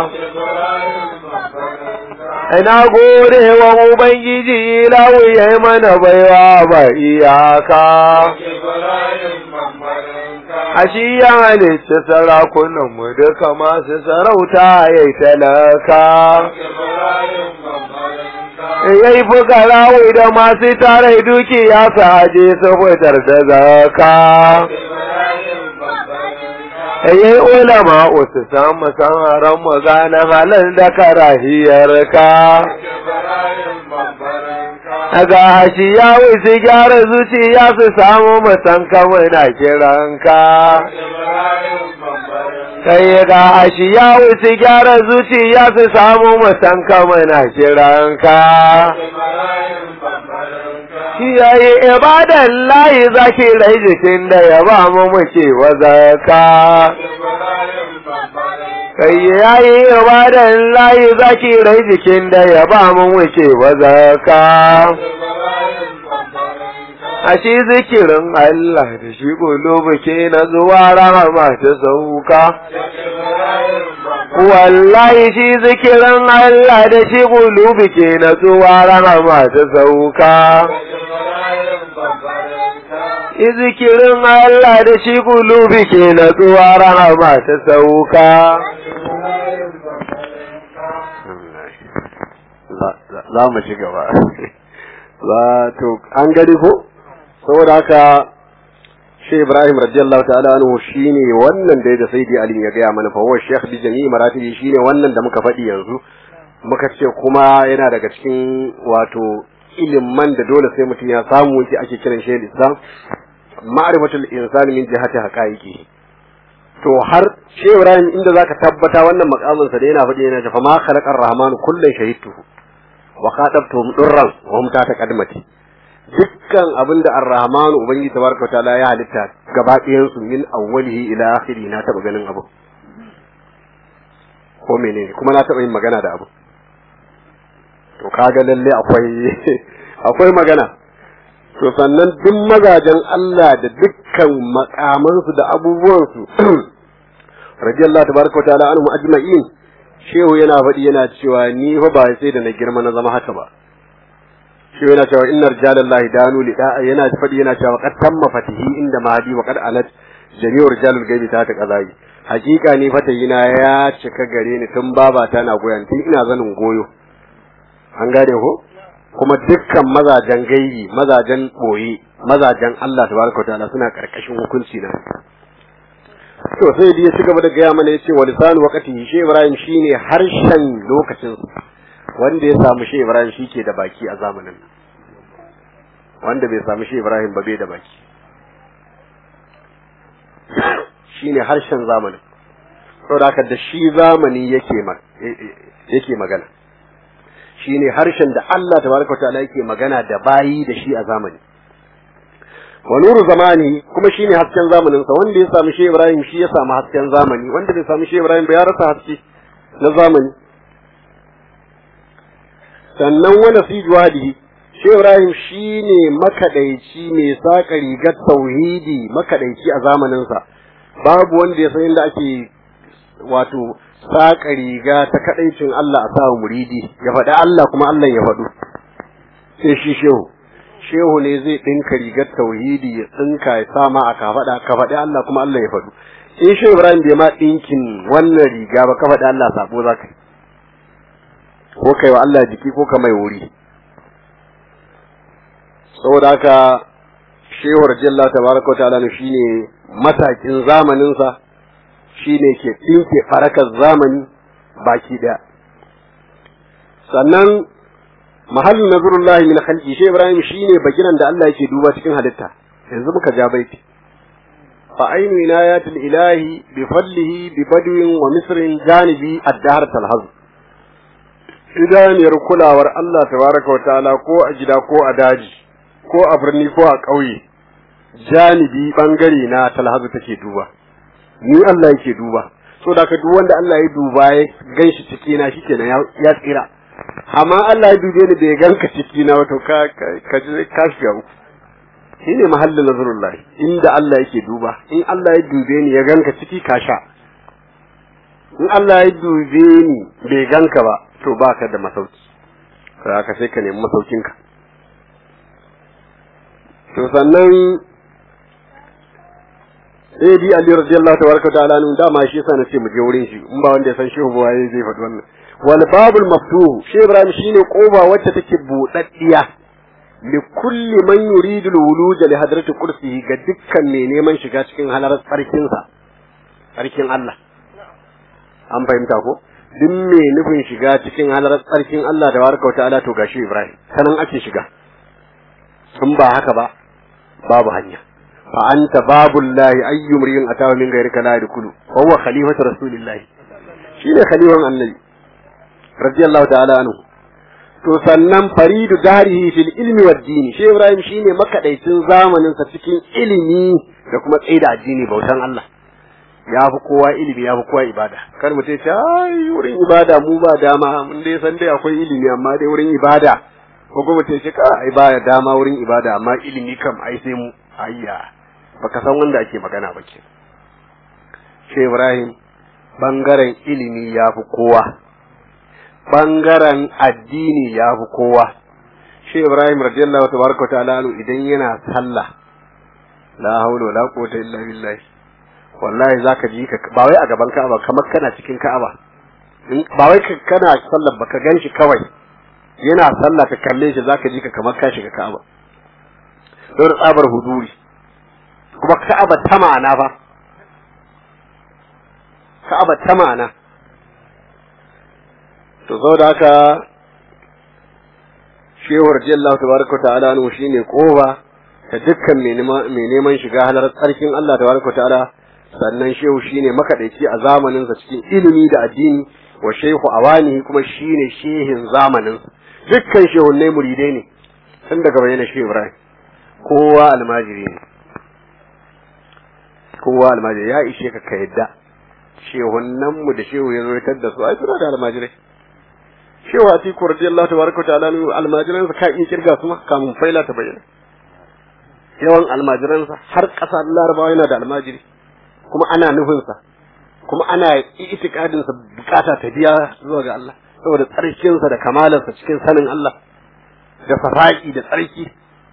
Ina gode wa Ubangiji lawu ya yi mana baiwa ba iyaka. a shi ya halicci sarakunanmu duka masu sarauta ya yi talaka. Ya yi fukara da masu tare dukiya su aje su fitar da zaka. Ya yi ulama su samu sanaran maganin halin da karahiyarka. Daga shi ya wuce gyara zuciya su samu musan kawai na kiranka. Kai ga shi ya wuce gyara zuciya su samu musan kawai na kiranka. Shi ya yi ibadan layi zaki rai jikin da ya ba mu muke wazaka. kai ya yi ibadan layi zaki rai jikin da ya ba mu wuce ba zaka. A shi zikirin Allah da shi gulubu ke na zuwa rahama ta sauka. Wallahi shi zikirin Allah da shi gulubu ke na zuwa rahama ta sauka. Zikirin Allah da shi gulubi ke na zuwa rahama ta sauka. za mu ci gaba za to an gani ko saboda haka shi Ibrahim radiyallahu ta'ala anhu shine wannan da da Sayyidi Ali ya gaya mana fa huwa Sheikh bi jami'i maratibi shine wannan da muka faɗi yanzu muka ce kuma yana daga cikin wato ilimin da dole sai mutum ya samu yake ake kiran shi Islam ma'rifatul insani min jihati haqaiqi to har shi Ibrahim inda zaka tabbata wannan makamin sa da yana faɗi yana fa ma khalaqar rahman kullun shahidtuhu wa qadabtuhum durran wa hum ta taqaddamati dukkan abin da ar-rahmanu ubangiji tabaraka ta'ala ya halitta gaba ɗayan su min awwalihi ila akhiri na taba ganin abu ko menene kuma na taba yin magana da abu to kaga lalle akwai akwai magana to sannan duk magajan Allah da dukkan makamansu da abubuwansu radiyallahu tabaraka wa ta'ala anhum ajma'in shehu yana faɗi yana cewa ni fa ba sai da na girma na zama haka ba shehu yana cewa inna rijalallahi danu li da'a yana faɗi yana cewa qad tamma fatihi inda mahdi wa qad alat jami'u rijalul gaibi ta ta qazai hakika ni fatayina ya cika gare ni tun babata na goyon tun ina zanin goyo an gane ko kuma dukkan mazajen gaibi mazajen boye mazajen Allah tabaraka wa ta'ala suna karkashin hukunci na to sai dai ya ci gaba da gaya mana yace wa lisanu waqti shi Ibrahim shine harshen lokacin wanda ya samu shi Ibrahim shike da baki a zamanin wanda bai samu shi Ibrahim ba bai da baki shine harshen zamanin saboda haka da shi zamani yake yake magana shine harshen da Allah tabaraka ta'ala yake magana da bayi da shi a zamani wa nuru zamani kuma shine hasken zamanin sa wanda ya samu shi Ibrahim shi ya samu hasken zamani wanda bai samu shi Ibrahim ba ya rasa haske na zamani sannan wala fi juhadihi shi Ibrahim shine makadaici mai saka rigar tauhidi makadaici a zamanin sa babu wanda ya san inda ake wato saƙa riga ta kaɗaicin Allah a sa muridi ya faɗi Allah kuma Allah ya faɗu sai shi shehu shehu ne zai ɗinka rigar tauhidi ya tsinka ya sama a kafaɗa ka faɗi Allah kuma Allah ya faɗu in shehu Ibrahim bai ma ɗinkin wannan riga ba ka faɗi Allah sabo za ka ko kai wa Allah jiki ko ka mai wuri saboda haka shehu radiyallahu tabaraka wa ta'ala shine matakin zamaninsa shi ne ke ɗinke farakar zamani baki ɗaya sannan mahallin nazarullahi min khalqi shi ibrahim shine bagiran da Allah yake duba cikin halitta yanzu muka ja baiti fa ainu inayatul ilahi bi fadlihi bi badwin wa misrin janibi ad-dahr talhaz idaniyar kulawar Allah tabaraka wa ta'ala ko a gida ko a daji ko a birni ko a ƙauye janibi bangare na talhazu take duba ni Allah yake duba so da ka duk wanda Allah ya duba ya ganshi ciki na shikenan ya tsira amma Allah ya dube ni bai ganka ciki na wato ka ka ka shiga uku shine mahallin nazarullah inda Allah yake duba in Allah ya dube ni ya ganka ciki ka sha in Allah ya dube ni bai ganka ba to baka da masauki ka sai ka nemi masaukinka to sannan sai bi Ali radiyallahu tabaraka ta'ala nun dama shi yasa nace mu je wurin shi in ba wanda ya san shehu ba yayi zai faɗi wannan wal babul maftuh shi Ibrahim shine koba wacce take budaddiya li kulli man yuridu al wuluj li hadrati kursihi ga dukkan mai neman shiga cikin halarar tsarkin sa tsarkin Allah an fahimta ko duk mai nufin shiga cikin halarar tsarkin Allah da baraka wa ta'ala to gashi Ibrahim sanan ake shiga in ba haka ba babu hanya فأنت باب الله أي امرئ أتاه من غيرك لا يدخل وهو خليفة رسول الله شين خليفة النبي رضي الله تعالى عنه to sannan faridu darihi fil ilmi wad dini shi Ibrahim shine makadaicin zamanin sa cikin ilimi da kuma tsaida addini bautan Allah ya fi kowa ilimi ya fi kowa ibada kar mu ce ai wurin ibada mu ba dama mun dai san dai akwai ilimi amma dai wurin ibada ko kuma ce ka ai ba dama wurin ibada amma ilimi kam ai sai mu ayya baka san wanda ake magana ba ke shi Ibrahim bangaren ilimi ya fi kowa bangaren addini ya fi kowa shi Ibrahim radiyallahu tabaraka ta'ala idan yana sallah la haula wala quwwata illa billah wallahi zaka ji ka ba wai a gaban Ka'aba kamar kana cikin Ka'aba ba wai kana sallar baka ganshi kawai yana sallah ka kalle shi zaka ji ka kamar ka shiga Ka'aba don tsabar huduri kuma ka'aba ta ma'ana fa ka'aba ta ma'ana to saboda haka shehu radiyallahu tabaraka ta'ala anhu shine koba ta dukkan mai neman shiga halar tsarkin Allah tabaraka ta'ala sannan shehu shine makadaici a zamanin sa cikin ilimi da addini wa shehu awani kuma shine shehin zamanin dukkan shehunnai muridai ne tun daga bayyana shehu Ibrahim kowa almajiri ne kowa almajiri ya ishe ka ka yadda shehunan mu da shehu ya zo ya da su ai suna da almajirai shehu a tiku radiyallahu tabaraka ta'ala almajiran sa ka iya kirga su ma kamun faila ta bayyana yawan almajiran sa har ƙasa larabawa yana da almajiri kuma ana nufin sa kuma ana itikadin sa bukata ta biya zuwa ga Allah saboda tsarkin sa da kamalar sa cikin sanin Allah da safaki da tsarki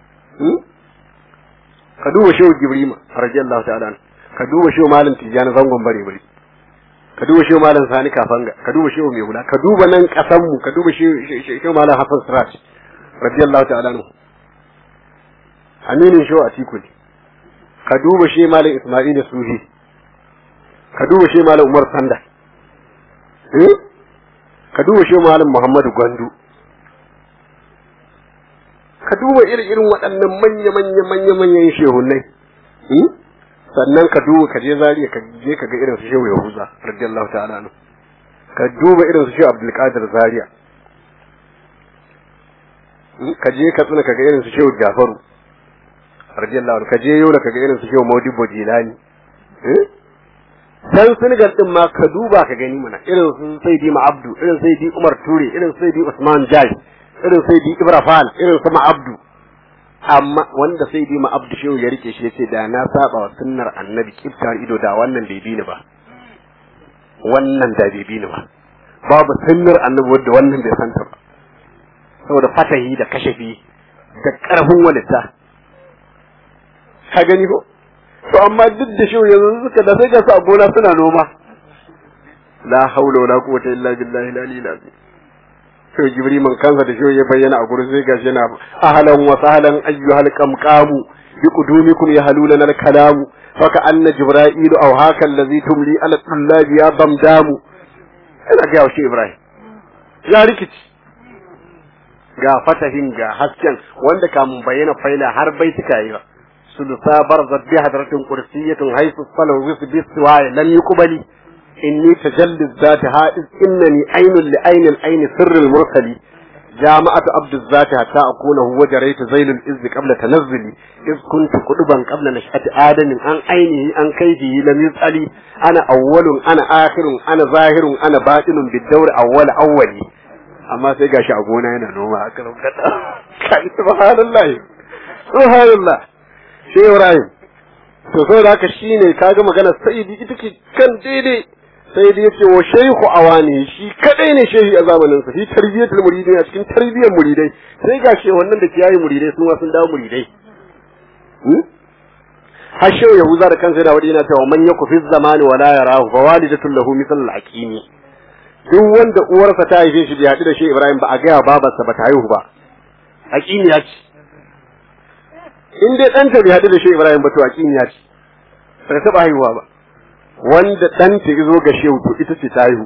ka duba shehu jibrima radiyallahu ta'ala ka duba shehu malam tijani zangon bare bare ka duba shehu malam sani kafanga ka duba shehu mai hula ka duba nan kasan mu ka duba shehu malam hasan sirat radiyallahu ta'ala anhu aminin shehu atiku ne ka duba shehu malam isma'il sufi ka duba shehu malam umar sanda eh ka duba shehu malam muhammadu gwandu ka duba irin irin waɗannan manya manya manya manyan shehunai sannan ka duba ka je zariya ka je ka ga irin su shehu yahuza radiyallahu ta'ala anhu ka duba irin su shehu abdul qadir zariya ka je ka tsuna ka ga irin su shehu jafaru radiyallahu anhu ka je yola ka ga irin su shehu maudibo jilani san Senegal din ma ka duba ka gani mana irin su Saidi Abdu irin Saidi Umar Ture irin Saidi Usman Jai irin Saidi Ibrahim irin su Abdu amma wanda sai bi ma abdu shehu ya rike shi yace da na saba wa sunnar annabi kiftar ido da wannan bai bi ni ba wannan da bai bi ni ba babu sunnar annabi wanda wannan bai santa ba saboda fatahi da kashafi da karfin walita ka gani ko to amma duk da shehu yanzu suka da sai ga su a gona suna noma la haula wala quwwata illa billahi al-aliyyil azim to jibriman kansa da shi ya bayyana a gurin sai gashi yana ahlan wa sahlan ayyuhal qamqamu bi qudumikum yahlulana al kalamu faka anna jibrailu aw haka allazi tumli ala tullabi ya bamdamu ina ga shi ibrahim ya rikici ga fatahin ga hasken wanda kamun bayyana faila har baitika yi ba sulusa barzat bi hadratin kursiyyatin haythu salu bi siwaya lam yuqbali إني تجلي الذات هائز إنني عين لعين العين سر المرسل جامعة عبد الذات حتى أكونه وجريت زيل الإذ قبل تنزلي إذ كنت قلبا قبل نشأة آدم عن عينه عن كيده لم يسألي أنا أول أنا آخر أنا ظاهر أنا باطن بالدور أول أولي أما سيقى شعبونا هنا نوما أكرم كان سبحان الله سبحان الله شيء إبراهيم to sai da haka shine kaga magana sayyidi ita ke kan daidai sai dai yace wa shaykhu awani shi kadai ne shehi a zamanin sa shi tarbiyatul muridin a cikin tarbiyyar muridai sai ga shi wannan da ke yayi muridai sun sun dawo muridai har shehu yahuza da kansa da wadi yana cewa man yaku fi zamani wala yarahu fa walidatul lahu misal al-aqimi duk wanda uwarsa ta haife shi bai haɗu da shehu ibrahim ba a gaya babarsa ba ta haihu ba aqimi ya ce in dai ɗanta bai haɗu da shehu ibrahim ba to aqimi ya ce ba ta taɓa haihuwa ba wanda ɗanta ya zo ga shehu to ita ce ta haihu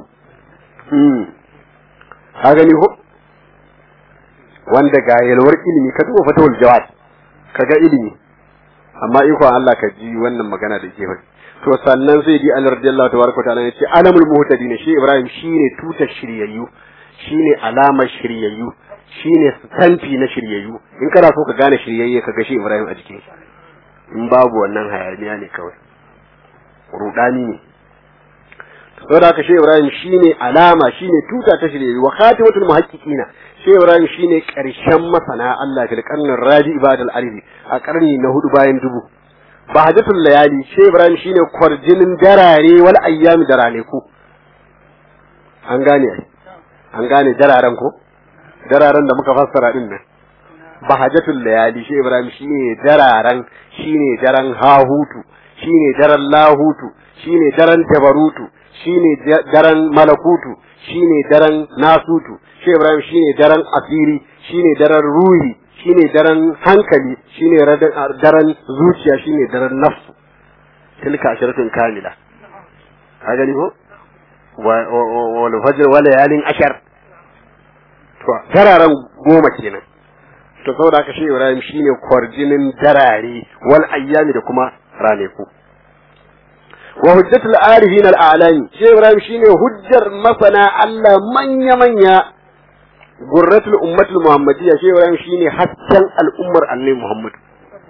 ka gani ko wanda ga yalwar ilimi ka duba fatawul jawad ka ga ilimi amma ikon Allah ka ji wannan magana da ke faɗi to sannan sai di Allah radiyallahu tabaraka ta'ala ya ce alamul muhtadin shi Ibrahim shine tutar shiryayyu shine alamar shiryayyu shine stamfi na shiryayyu in kana so ka gane shiryayye ka ga shi Ibrahim a jikin in babu wannan hayaniya ne kawai rudani ne saboda haka shi Ibrahim shine alama shine tuta ta shirye wa khatimatul muhaqqiqina shi Ibrahim shine karshen masana Allah fil qarnin rabi ibadal alihi a karni na hudu bayan dubu bahajatul layali shi Ibrahim shine kwarjinin darare wal ayyam darane ku an gane an gane dararen ko dararen da muka fassara din nan bahajatul layali shi Ibrahim shine dararen shine daren hahutu shine daren lahutu shine daren tabarutu shine daren malakutu shine daren nasutu shi Ibrahim shine daren asiri shine daren ruhi shine daren hankali shine daren zuciya shine daren nafsu tilka asharatun kamila ka gani ko wal fajr wal layalin ashar to dararen goma kenan to saboda haka shi Ibrahim shine kwarjinin darare wal ayyami da kuma ranaku wa hujjatul arifin al a'lami shi Ibrahim shine hujjar masana Allah manya manya gurratul ummatul muhammadiyya shi Ibrahim shine hasken al'ummar annabi Muhammad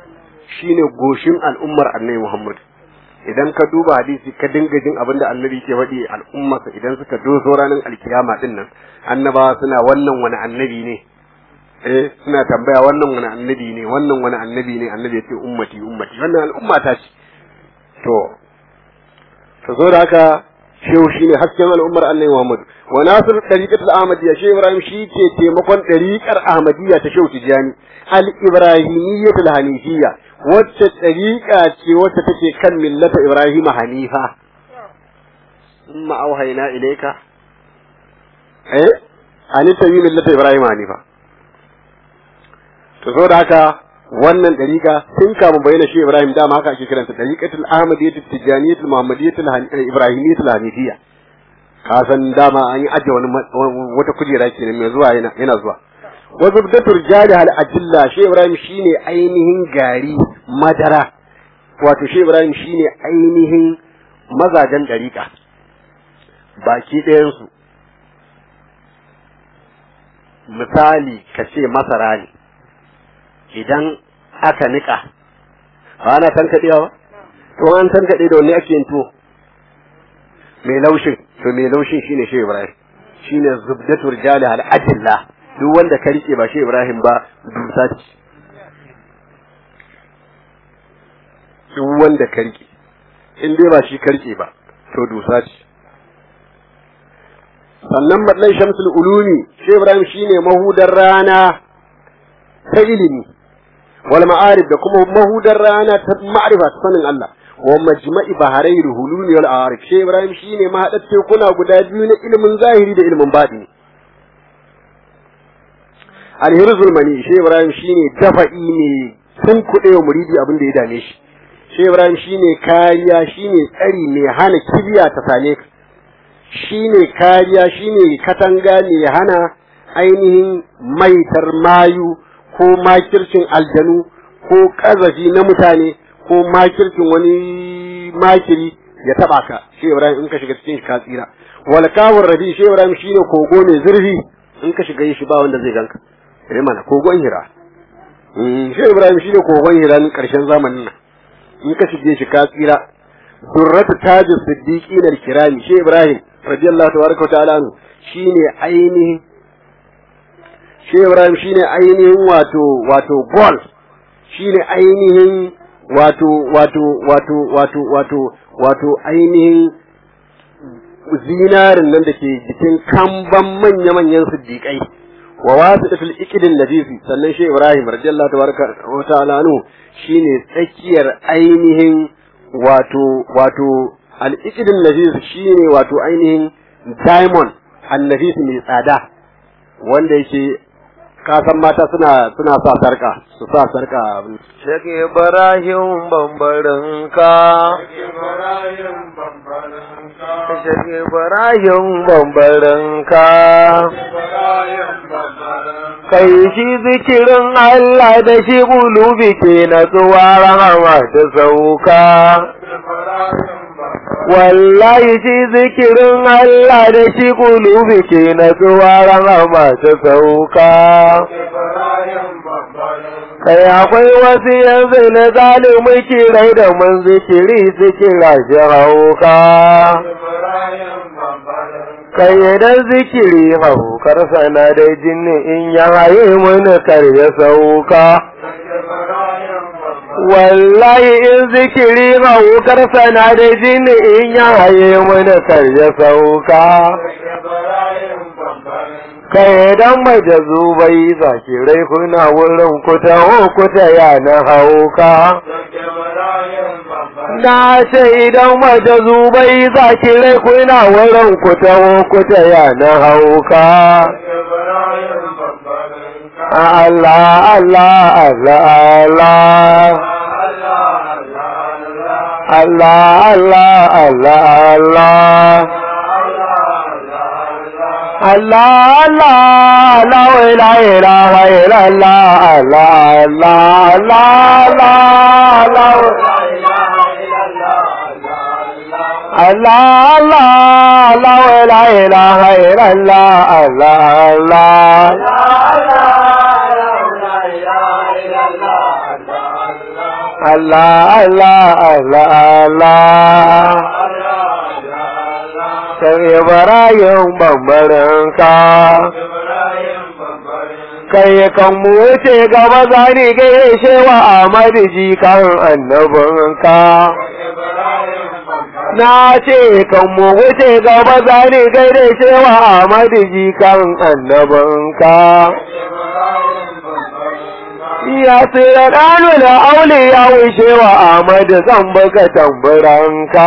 shine goshin al'ummar annabi Muhammad idan ka duba hadisi ka dinga jin abin da annabi ke faɗi al'ummarsa idan suka doso ranar alkiyama din nan annabawa suna wannan wani annabi ne eh suna tambaya wannan wani annabi ne wannan wani annabi ne annabi ya ce ummati ummati wannan al'umma ta ce to to zo da haka shehu shine hasken al'ummar annabi Muhammad wa nasir tariqatul ahmadiyya shehu ibrahim shi ke taimakon tariqar ahmadiyya ta shehu tijani al ibrahimiyyatul hanifiyya wacce tariqa ce wacce take kan millata ibrahim hanifa amma auhayna ilayka eh ani tabi millata ibrahim hanifa to so da haka wannan dariƙa tun kafin bayyana shi Ibrahim dama haka ake kiranta dariqatul ahmadiyyatul tijaniyyatul muhammadiyyatul ibrahimiyyatul hanifiyya ka san dama an yi ajiye wani wata kujera kenan mai zuwa yana yana zuwa wa zubdatur jali hal ajilla shi Ibrahim shine ainihin gari madara wato shi Ibrahim shine ainihin mazajen dariƙa baki ɗayan su misali ka ce masara ne idan aka nika ba ana tankaɗewa ba to an tankaɗe da wanne ake yin tuwo mai laushin to mai laushin shine shi Ibrahim shine zubdatu rijali al ajilla duk wanda ka rike ba shi Ibrahim ba dusa ce duk wanda ka rike in dai ba shi ka rike ba to dusa ce sannan madlan shamsul ulumi shi Ibrahim shine mahudar rana ta ilimi wal ma'arif da kuma mahudar rana ta ma'rifa ta sanin Allah wa majma'i baharai hululi wal arif shi Ibrahim shine mahadar tekuna guda biyu na ilimin zahiri da ilimin batini alhirzul mani shi Ibrahim shine dafa'i ne sun kuɗe wa muridi abin da ya dame shi shi Ibrahim shine kariya shine tsari mai hana kibiya ta same ka shine kariya shine katanga mai hana ainihin maitar mayu ko makircin aljanu ko kazafi na mutane ko makircin wani makiri ya taba ka shi Ibrahim in ka shiga cikin shi ka tsira wal kawur rabi shi Ibrahim shine kogo mai zurfi in ka shiga shi ba wanda zai ganka eh mana kogon hira shi Ibrahim shine kogon hira nan karshen zamanin nan in ka shige shi ka tsira durratu tajus siddiqin al-kirami shi Ibrahim radiyallahu tabaraka wa ta'ala shine ainihin shi Ibrahim shine ainihin wato wato gol shine ainihin wato wato wato wato wato wato ainihin zinarin nan da ke jikin kamban manya-manyan siddiƙai wa wasu da fil'ikidin nafisi sannan shi Ibrahim radiyallahu tabaraka wa ta'ala anhu shine tsakiyar ainihin wato wato al-ikidin nafisi shine wato ainihin diamond annafisi mai tsada wanda yake kasan mata suna suna sa sarka su sa sarka Sheikh Ibrahim bambarin ka Sheikh Ibrahim bambarin ka Kai shi zikirin Allah da shi bulubi ke na tsuwa rahama ta sauka wallahi shi zikirin Allah da shi kulubi ke na tsuwaran amma ta sauka. Kai akwai wasu yanzu na zalimi kirai da mun zikiri su kira shi hauka. Kai idan zikiri haukar sana da jini in ya haye mini kar ya sauka. wallahi in zikiri maukar sana da jini in ya haye mana kar ya sauka kai dan maje zubai zakirai kuna wurin kuta o kuta ya na hauka na ce idan maje zubai zakirai kuna wurin kuta o kuta ya na hauka Allah Allah Allah Allah Allah Allah Allah Allah Allah Allah la ilaha illallah Allah Allah Allah Allah Allah Allah la ilaha illallah Allah Allah Allah Allah Allah Allah Sai Ibrahim bambarinka kai kan mu wuce gaba zani gaishe wa Ahmad jikan annabinka na ce kan mu wuce gaba zani gaishe wa Ahmad jikan annabinka ya tsira ɗanu da aule ya wuce wa Ahmad zan baka tamburanka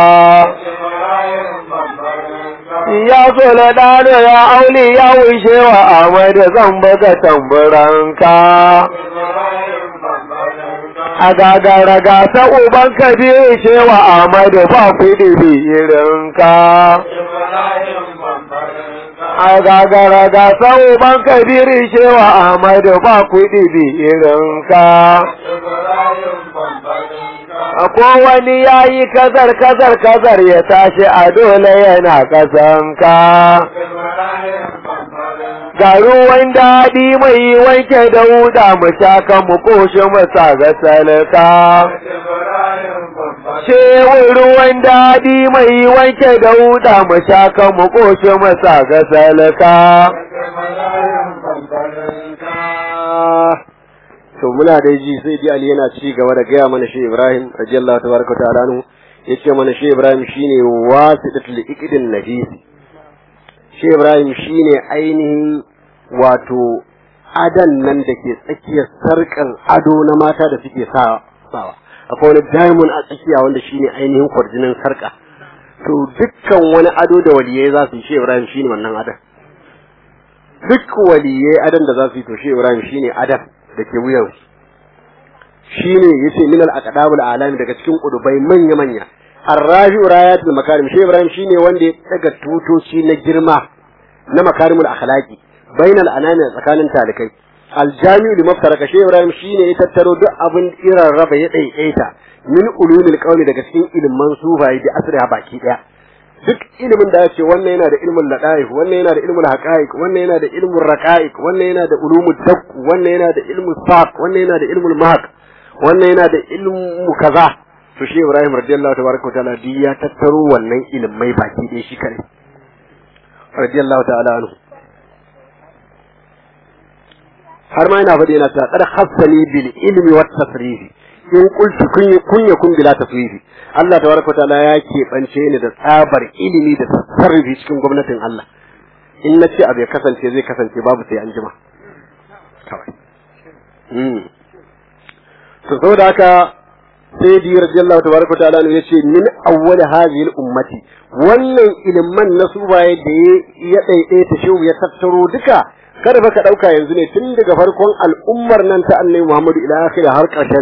ya tsira ɗanu da aule ya wuce wa Ahmad zan baka tamburanka a gagara gasa uban kabiru shewa Ahmad ba kuɗi bi irinka a gagara gasa uban kabiru shewa Ahmad ba kuɗi bi irinka ko wani ya yi kazar kazar kazar ya tashi a dole yana kasanka ga ruwan daɗi mai wanke da wuda mu shaka mu koshi mu ga salka Cewar ruwan daɗi mai wanke da wuda mu shaka mu koshi mu ga salka to muna da ji sai dai Ali yana ci gaba da gaya mana shi Ibrahim radiyallahu tabaraka ta'ala anhu yace mana shi Ibrahim shine wasidatul iqdin nafis shi Ibrahim shine ainihin wato adan nan da ke tsakiyar sarkan ado na mata da suke sawa akwai wani diamond a tsakiya wanda shine ainihin kwarjinin sarka to dukkan wani ado da waliyai za su yi shi Ibrahim shine wannan adan duk waliyai adan da za su yi to shi Ibrahim shine adan da ke wuyan shi ne ya ce minal aqdabul alami daga cikin kudubai manya manya arrafi rayatul makarim shi ibrahim shine wanda ya daga tutoci na girma na makarimul akhlaqi bainal anami tsakanin talikai aljami'u li maftaraka shi ibrahim shine ya tattaro duk abin irin raba ya daidaita min ulumil qawli daga cikin ilman sufayi da asriha baki daya duk ilimin da ce wannan yana da ilmin ladaif wannan yana da ilmin haqaiq wannan yana da ilmin raqaiq wannan yana da ulumul dakk wannan yana da ilmin saq wannan yana da ilmul mahq wannan yana da ilmu kaza to shi Ibrahim radiyallahu tabaraka wa ta'ala duk ya tattaro wannan ilmai baki ɗaya shi kare radiyallahu ta'ala anhu har ma yana faɗi yana ta qad khassani bil ilmi wat tasrifi in qultu kun yakun bila tasrifi Allah tabaraka ta'ala ya keɓance ni da tsabar ilimi da tasarrufi cikin gwamnatin Allah in na ce abu ya kasance zai kasance babu sai an jima kawai to saboda haka sai di radiyallahu tabaraka ta'ala ne yace min awwal hadhihi al-ummati wannan ilman na subaye da ya daidaita shehu ya tattaro duka kada baka dauka yanzu ne tun daga farkon al'ummar nan ta annabi Muhammadu ila akhir har karshen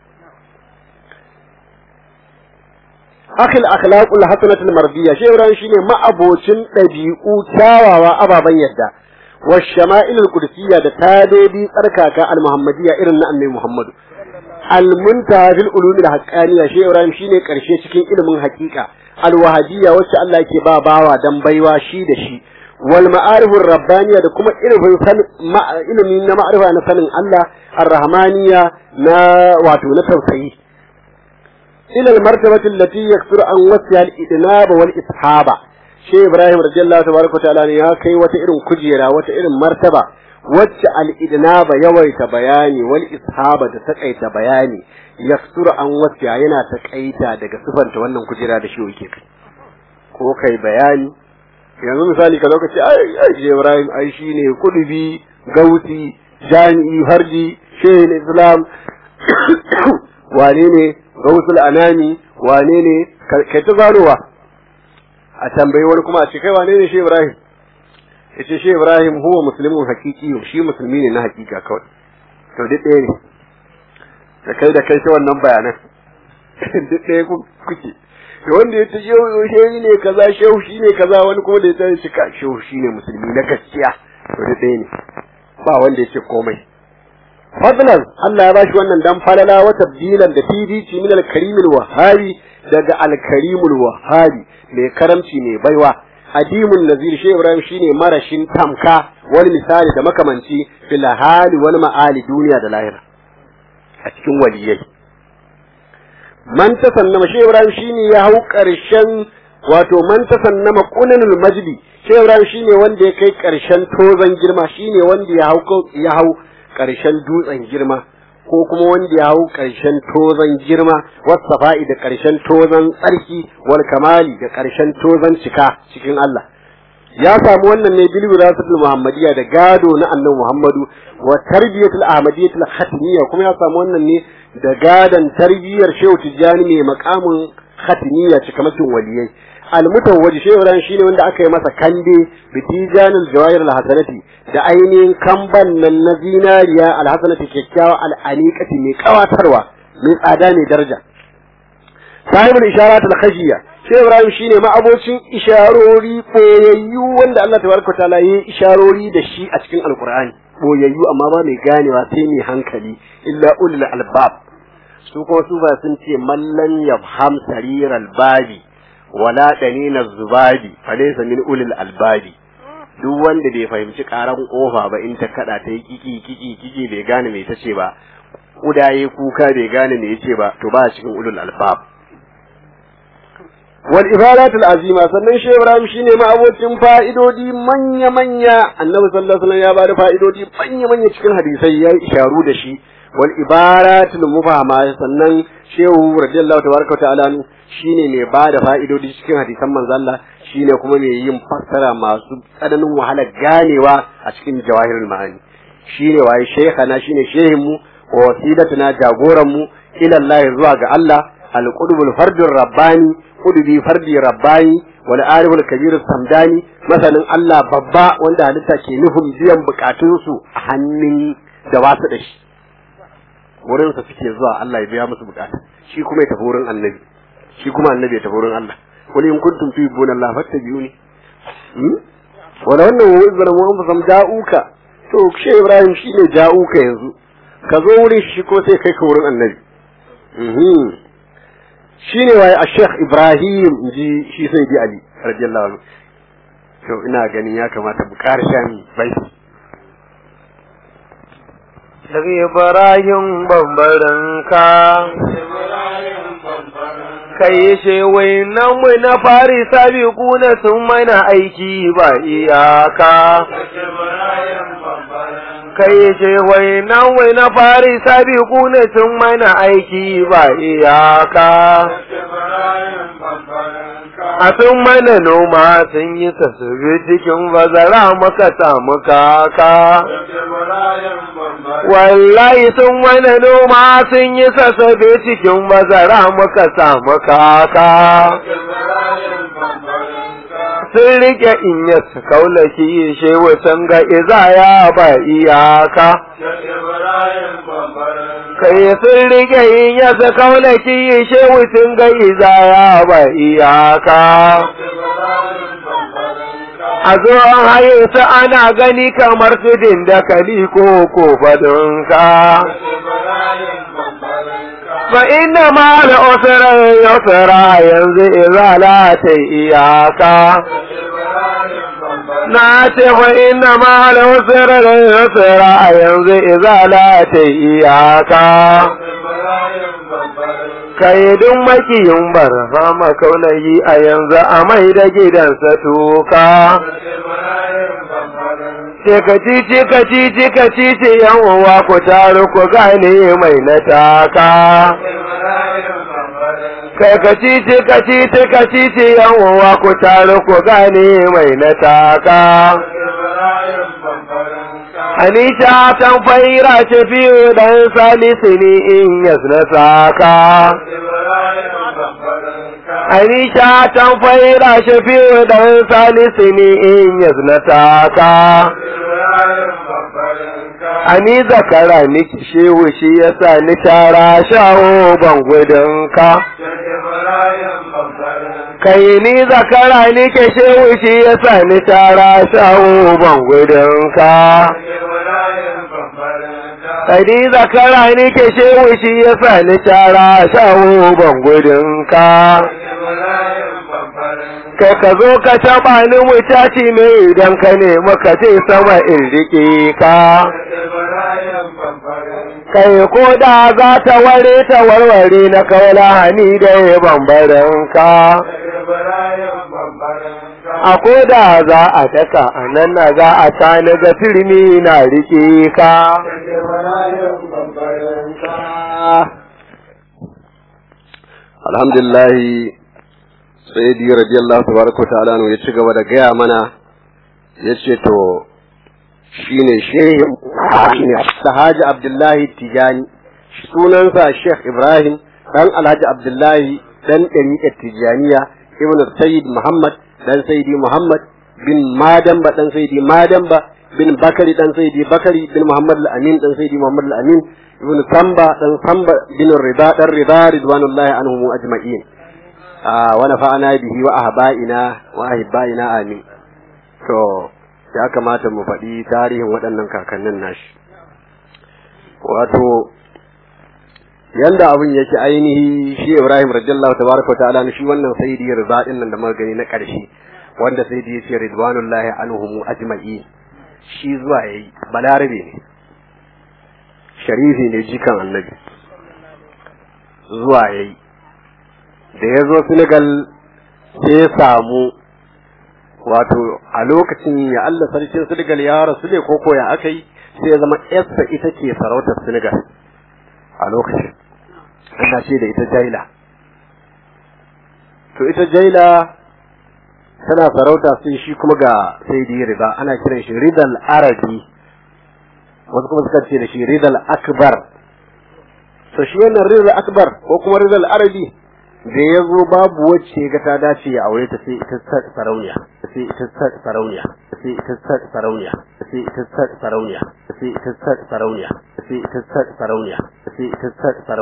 akil akhlaqul hasanatul mardiyya shi ran shine ma'abocin dabi'u kyawawa ababan yadda wa shama'ilul qudsiyya da tadedi tsarkaka al muhammadiyya irin na annabi muhammadu al muntaha fil ulumil haqqaniyya shi ran shine karshe cikin ilimin haqiqa al wahabiyya wacce Allah yake ba bawa dan baiwa shi da shi wal ma'arifur rabbaniyya da kuma ilimin ilimi na ma'arifa na sanin Allah ar-rahmaniyya na wato na tausayi إلى المرتبة التي يكثر عن وسع الإدناب والإصحابة شيء إبراهيم رضي الله تبارك وتعالى يا كي وتئر كجيرا وتئر مرتبة وسع الإدناب يويت بياني والإصحابة تقيت بياني يكثر عن وسع ينا تقيتا دك سفن تولن كجيرا دشيو يكيك ko kai bayani yanzu misali ka lokaci ai ai Ibrahim ai shine kudubi gauti jami'i harji shehin islam wane ne gausul anami wane ne kai ta zarowa a tambayi wani kuma a ce kai wane ne shi Ibrahim yace shi Ibrahim huwa muslimun hakiki shi musulmi ne na hakika kawai to duk ɗaya ne da kai da kai ta wannan bayanan duk ɗaya kuke to wanda ya ce shehu shehu ne kaza shehu shi ne kaza wani kuma da ya ce shi ka shehu shi ne musulmi na gaskiya to duk ɗaya ne ba wanda ya ce komai fadlan Allah ya bashi wannan dan falala wa tabdilan da fifici min al-karimul wahabi daga al-karimul wahabi mai karamci ne baiwa adimun nazir shi Ibrahim shine marashin tamka wani misali da makamanci fil hali wal ma'ali duniya da lahira a cikin waliyai man tasannama shi Ibrahim shine ya hau karshen wato man tasannama qunanul majdi shi Ibrahim shine wanda ya kai karshen tozan girma shine wanda ya hau ya hau karshen dutsen girma ko kuma wanda ya hau karshen tozan girma wasafa'i da karshen tozan tsarki wal kamali da karshen tozan cika cikin Allah ya samu wannan ne bil wirasatul muhammadiyya da gado na annabi Muhammadu wa tarbiyatul ahmadiyyatul khatimiyya kuma ya samu wannan ne da gadan tarbiyyar Shehu Tijjani mai makamin khatimiyya cikamakin waliyai almutawwaji Shehu Ibrahim shine wanda aka yi masa kande bitijanul jawahir alhasanati da ainihin kamban nan na zinariya alhasanati kyakkyawa al'aniqati mai kawatarwa mai tsada mai daraja sahibul isharatul khashiyya Shehu Ibrahim shine ma'abocin isharori boyayyu wanda Allah tabaraka ta'ala yi isharori da shi a cikin Alkur'ani boyayyu amma ba mai ganewa sai mai hankali illa ulul albab su kuma su ba sun ce mallan yafham sariral babi wala danina zubabi falaysa min ulul albabi duk wanda bai fahimci karan kofa ba in ta kada ta yi kiki kiki kiki bai gane me tace ba kudaye kuka bai gane me yace ba to ba cikin ulul albab wal ibadatul azima sannan shi Ibrahim shine ma abocin fa'idodi manya manya annabi sallallahu alaihi wasallam ya bada fa'idodi manya manya cikin hadisai ya isharu da shi wal ibaratul mubahama sannan shehu radiyallahu tabaraka wa ta'ala shine mai bada fa'idodi cikin hadisan manzo Allah shine kuma mai yin fassara masu tsananin wahala ganewa a cikin jawahirul ma'ani shine waye shaykhana shine shehin mu wa wasilatuna jagoran mu ila Allah zuwa ga Allah al-qudbul fardur rabbani kudubi fardi rabbani wal ariful kabir samdani masanin Allah babba wanda halitta ke nufin biyan bukatunsu a hannun da ba su da shi wurin sa suke zuwa Allah ya biya musu bukata shi kuma ya tafi wurin annabi shi kuma annabi ya tafi wurin Allah qul in kuntum tuhibbuna Allah fattabi'uni hmm wala wannan wa izra mu anfusam ja'uka to shi Ibrahim shine ja'uka yanzu ka zo wurin shi ko sai kai ka wurin annabi mhm shine waye a Sheikh Ibrahim ji shi sai bi Ali radiyallahu anhu to ina ganin ya kamata mu karshe mi bai daga Ibrahim bambaran ka kai she nan mu na fari sabi kuna sun mana aiki ba iyaka kai ce wai nan wai na fari sabi kuna sun mana aiki ba iyaka a sun mana noma sun yi tasiri cikin bazara muka samu kaka wallahi sun mana noma sun yi sassabe cikin bazara muka samu kaka sun rike in ya su kaulaki shewa sun ga izaya ba iyaka kai sun rike in ya su kaulaki shewa sun ga izaya ba iyaka a zo an haye su ana gani kamar tudin da kali ko ko badunka fa inna ma da usra yusra yanzu izala ta iyaka na ce fa inna ma da usra yusra yanzu izala ta iyaka kaidun makiyin barha makaulayi a yanzu a mai da gidansa tuka ce ka cici ka cici ka cici yan uwa ku taru ku gane mai na taka kai ka cici ka cici ka cici yan uwa ku taru ku gane mai na taka Anisha tan faira ce fiye dan salisu ne in yasna saka. Anisha tan faira ce fiye dan salisu ne in yasna saka. Ani zakara niki shewu shi yasa ni tara shawo ban gudunka. Kai ni zakara nike shewu shi yasa ni tara shawo ban gudunka. Kadi zakara ni ke shewu shi ya sa ni tara shawo ban gudunka. Kai ka zo ka taɓa ni mutaci ne idan ka nemi ka ce sama in riƙe ka. kai ko da za ta ware ta warware na kaula hani da bambarin ka a ko da za a daka a nan na za a tani ga turmi na rike ka alhamdulillah sayyidi radiyallahu tabaraka wa ta'ala ya ci gaba da gaya mana yace to shine shehin shine Sahaji Abdullahi Tijani sunansa Sheikh Ibrahim dan Alhaji Abdullahi dan ɗariƙar Tijaniya Ibn Sayyid Muhammad dan Sayyidi Muhammad bin Madamba dan Sayyidi Madamba bin Bakari dan Sayyidi Bakari bin Muhammad al-Amin dan Sayyidi Muhammad al-Amin Ibn Samba dan Samba bin Rida dan Rida ridwanullahi anhum ajma'in wa nafa'ana bihi wa ahba'ina wa ahibbaina amin to ya kamata mu faɗi tarihin waɗannan kakannin nashi wato yanda abin yake ainihi shi Ibrahim radiyallahu tabaraka wa ta'ala shi wannan sayyidi rida din nan da muka gani na ƙarshe wanda sayyidi yace ridwanullahi anhum ajma'i shi zuwa yayi balarabe ne sharifi ne jikan annabi zuwa yayi da ya zo Senegal sai ya samu wato a lokacin ya Allah sarkin Senegal ya rasu ne koko ya aka yi sai ya zama yarsa ita ce sarautar Senegal a lokacin ana ce da ita Jaila to ita Jaila tana sarauta sai shi kuma ga sai da riba ana kiran shi ridal arabi wasu kuma suka ce da shi ridal akbar to shi wannan ridal akbar ko kuma ridal arabi da ya zo babu wacce ga ta dace ya aure ta sai ita sarauniya sai ita sarauniya sai ita sarauniya sai ita sarauniya sai ita sarauniya sai ita sarauniya sai ita sarauniya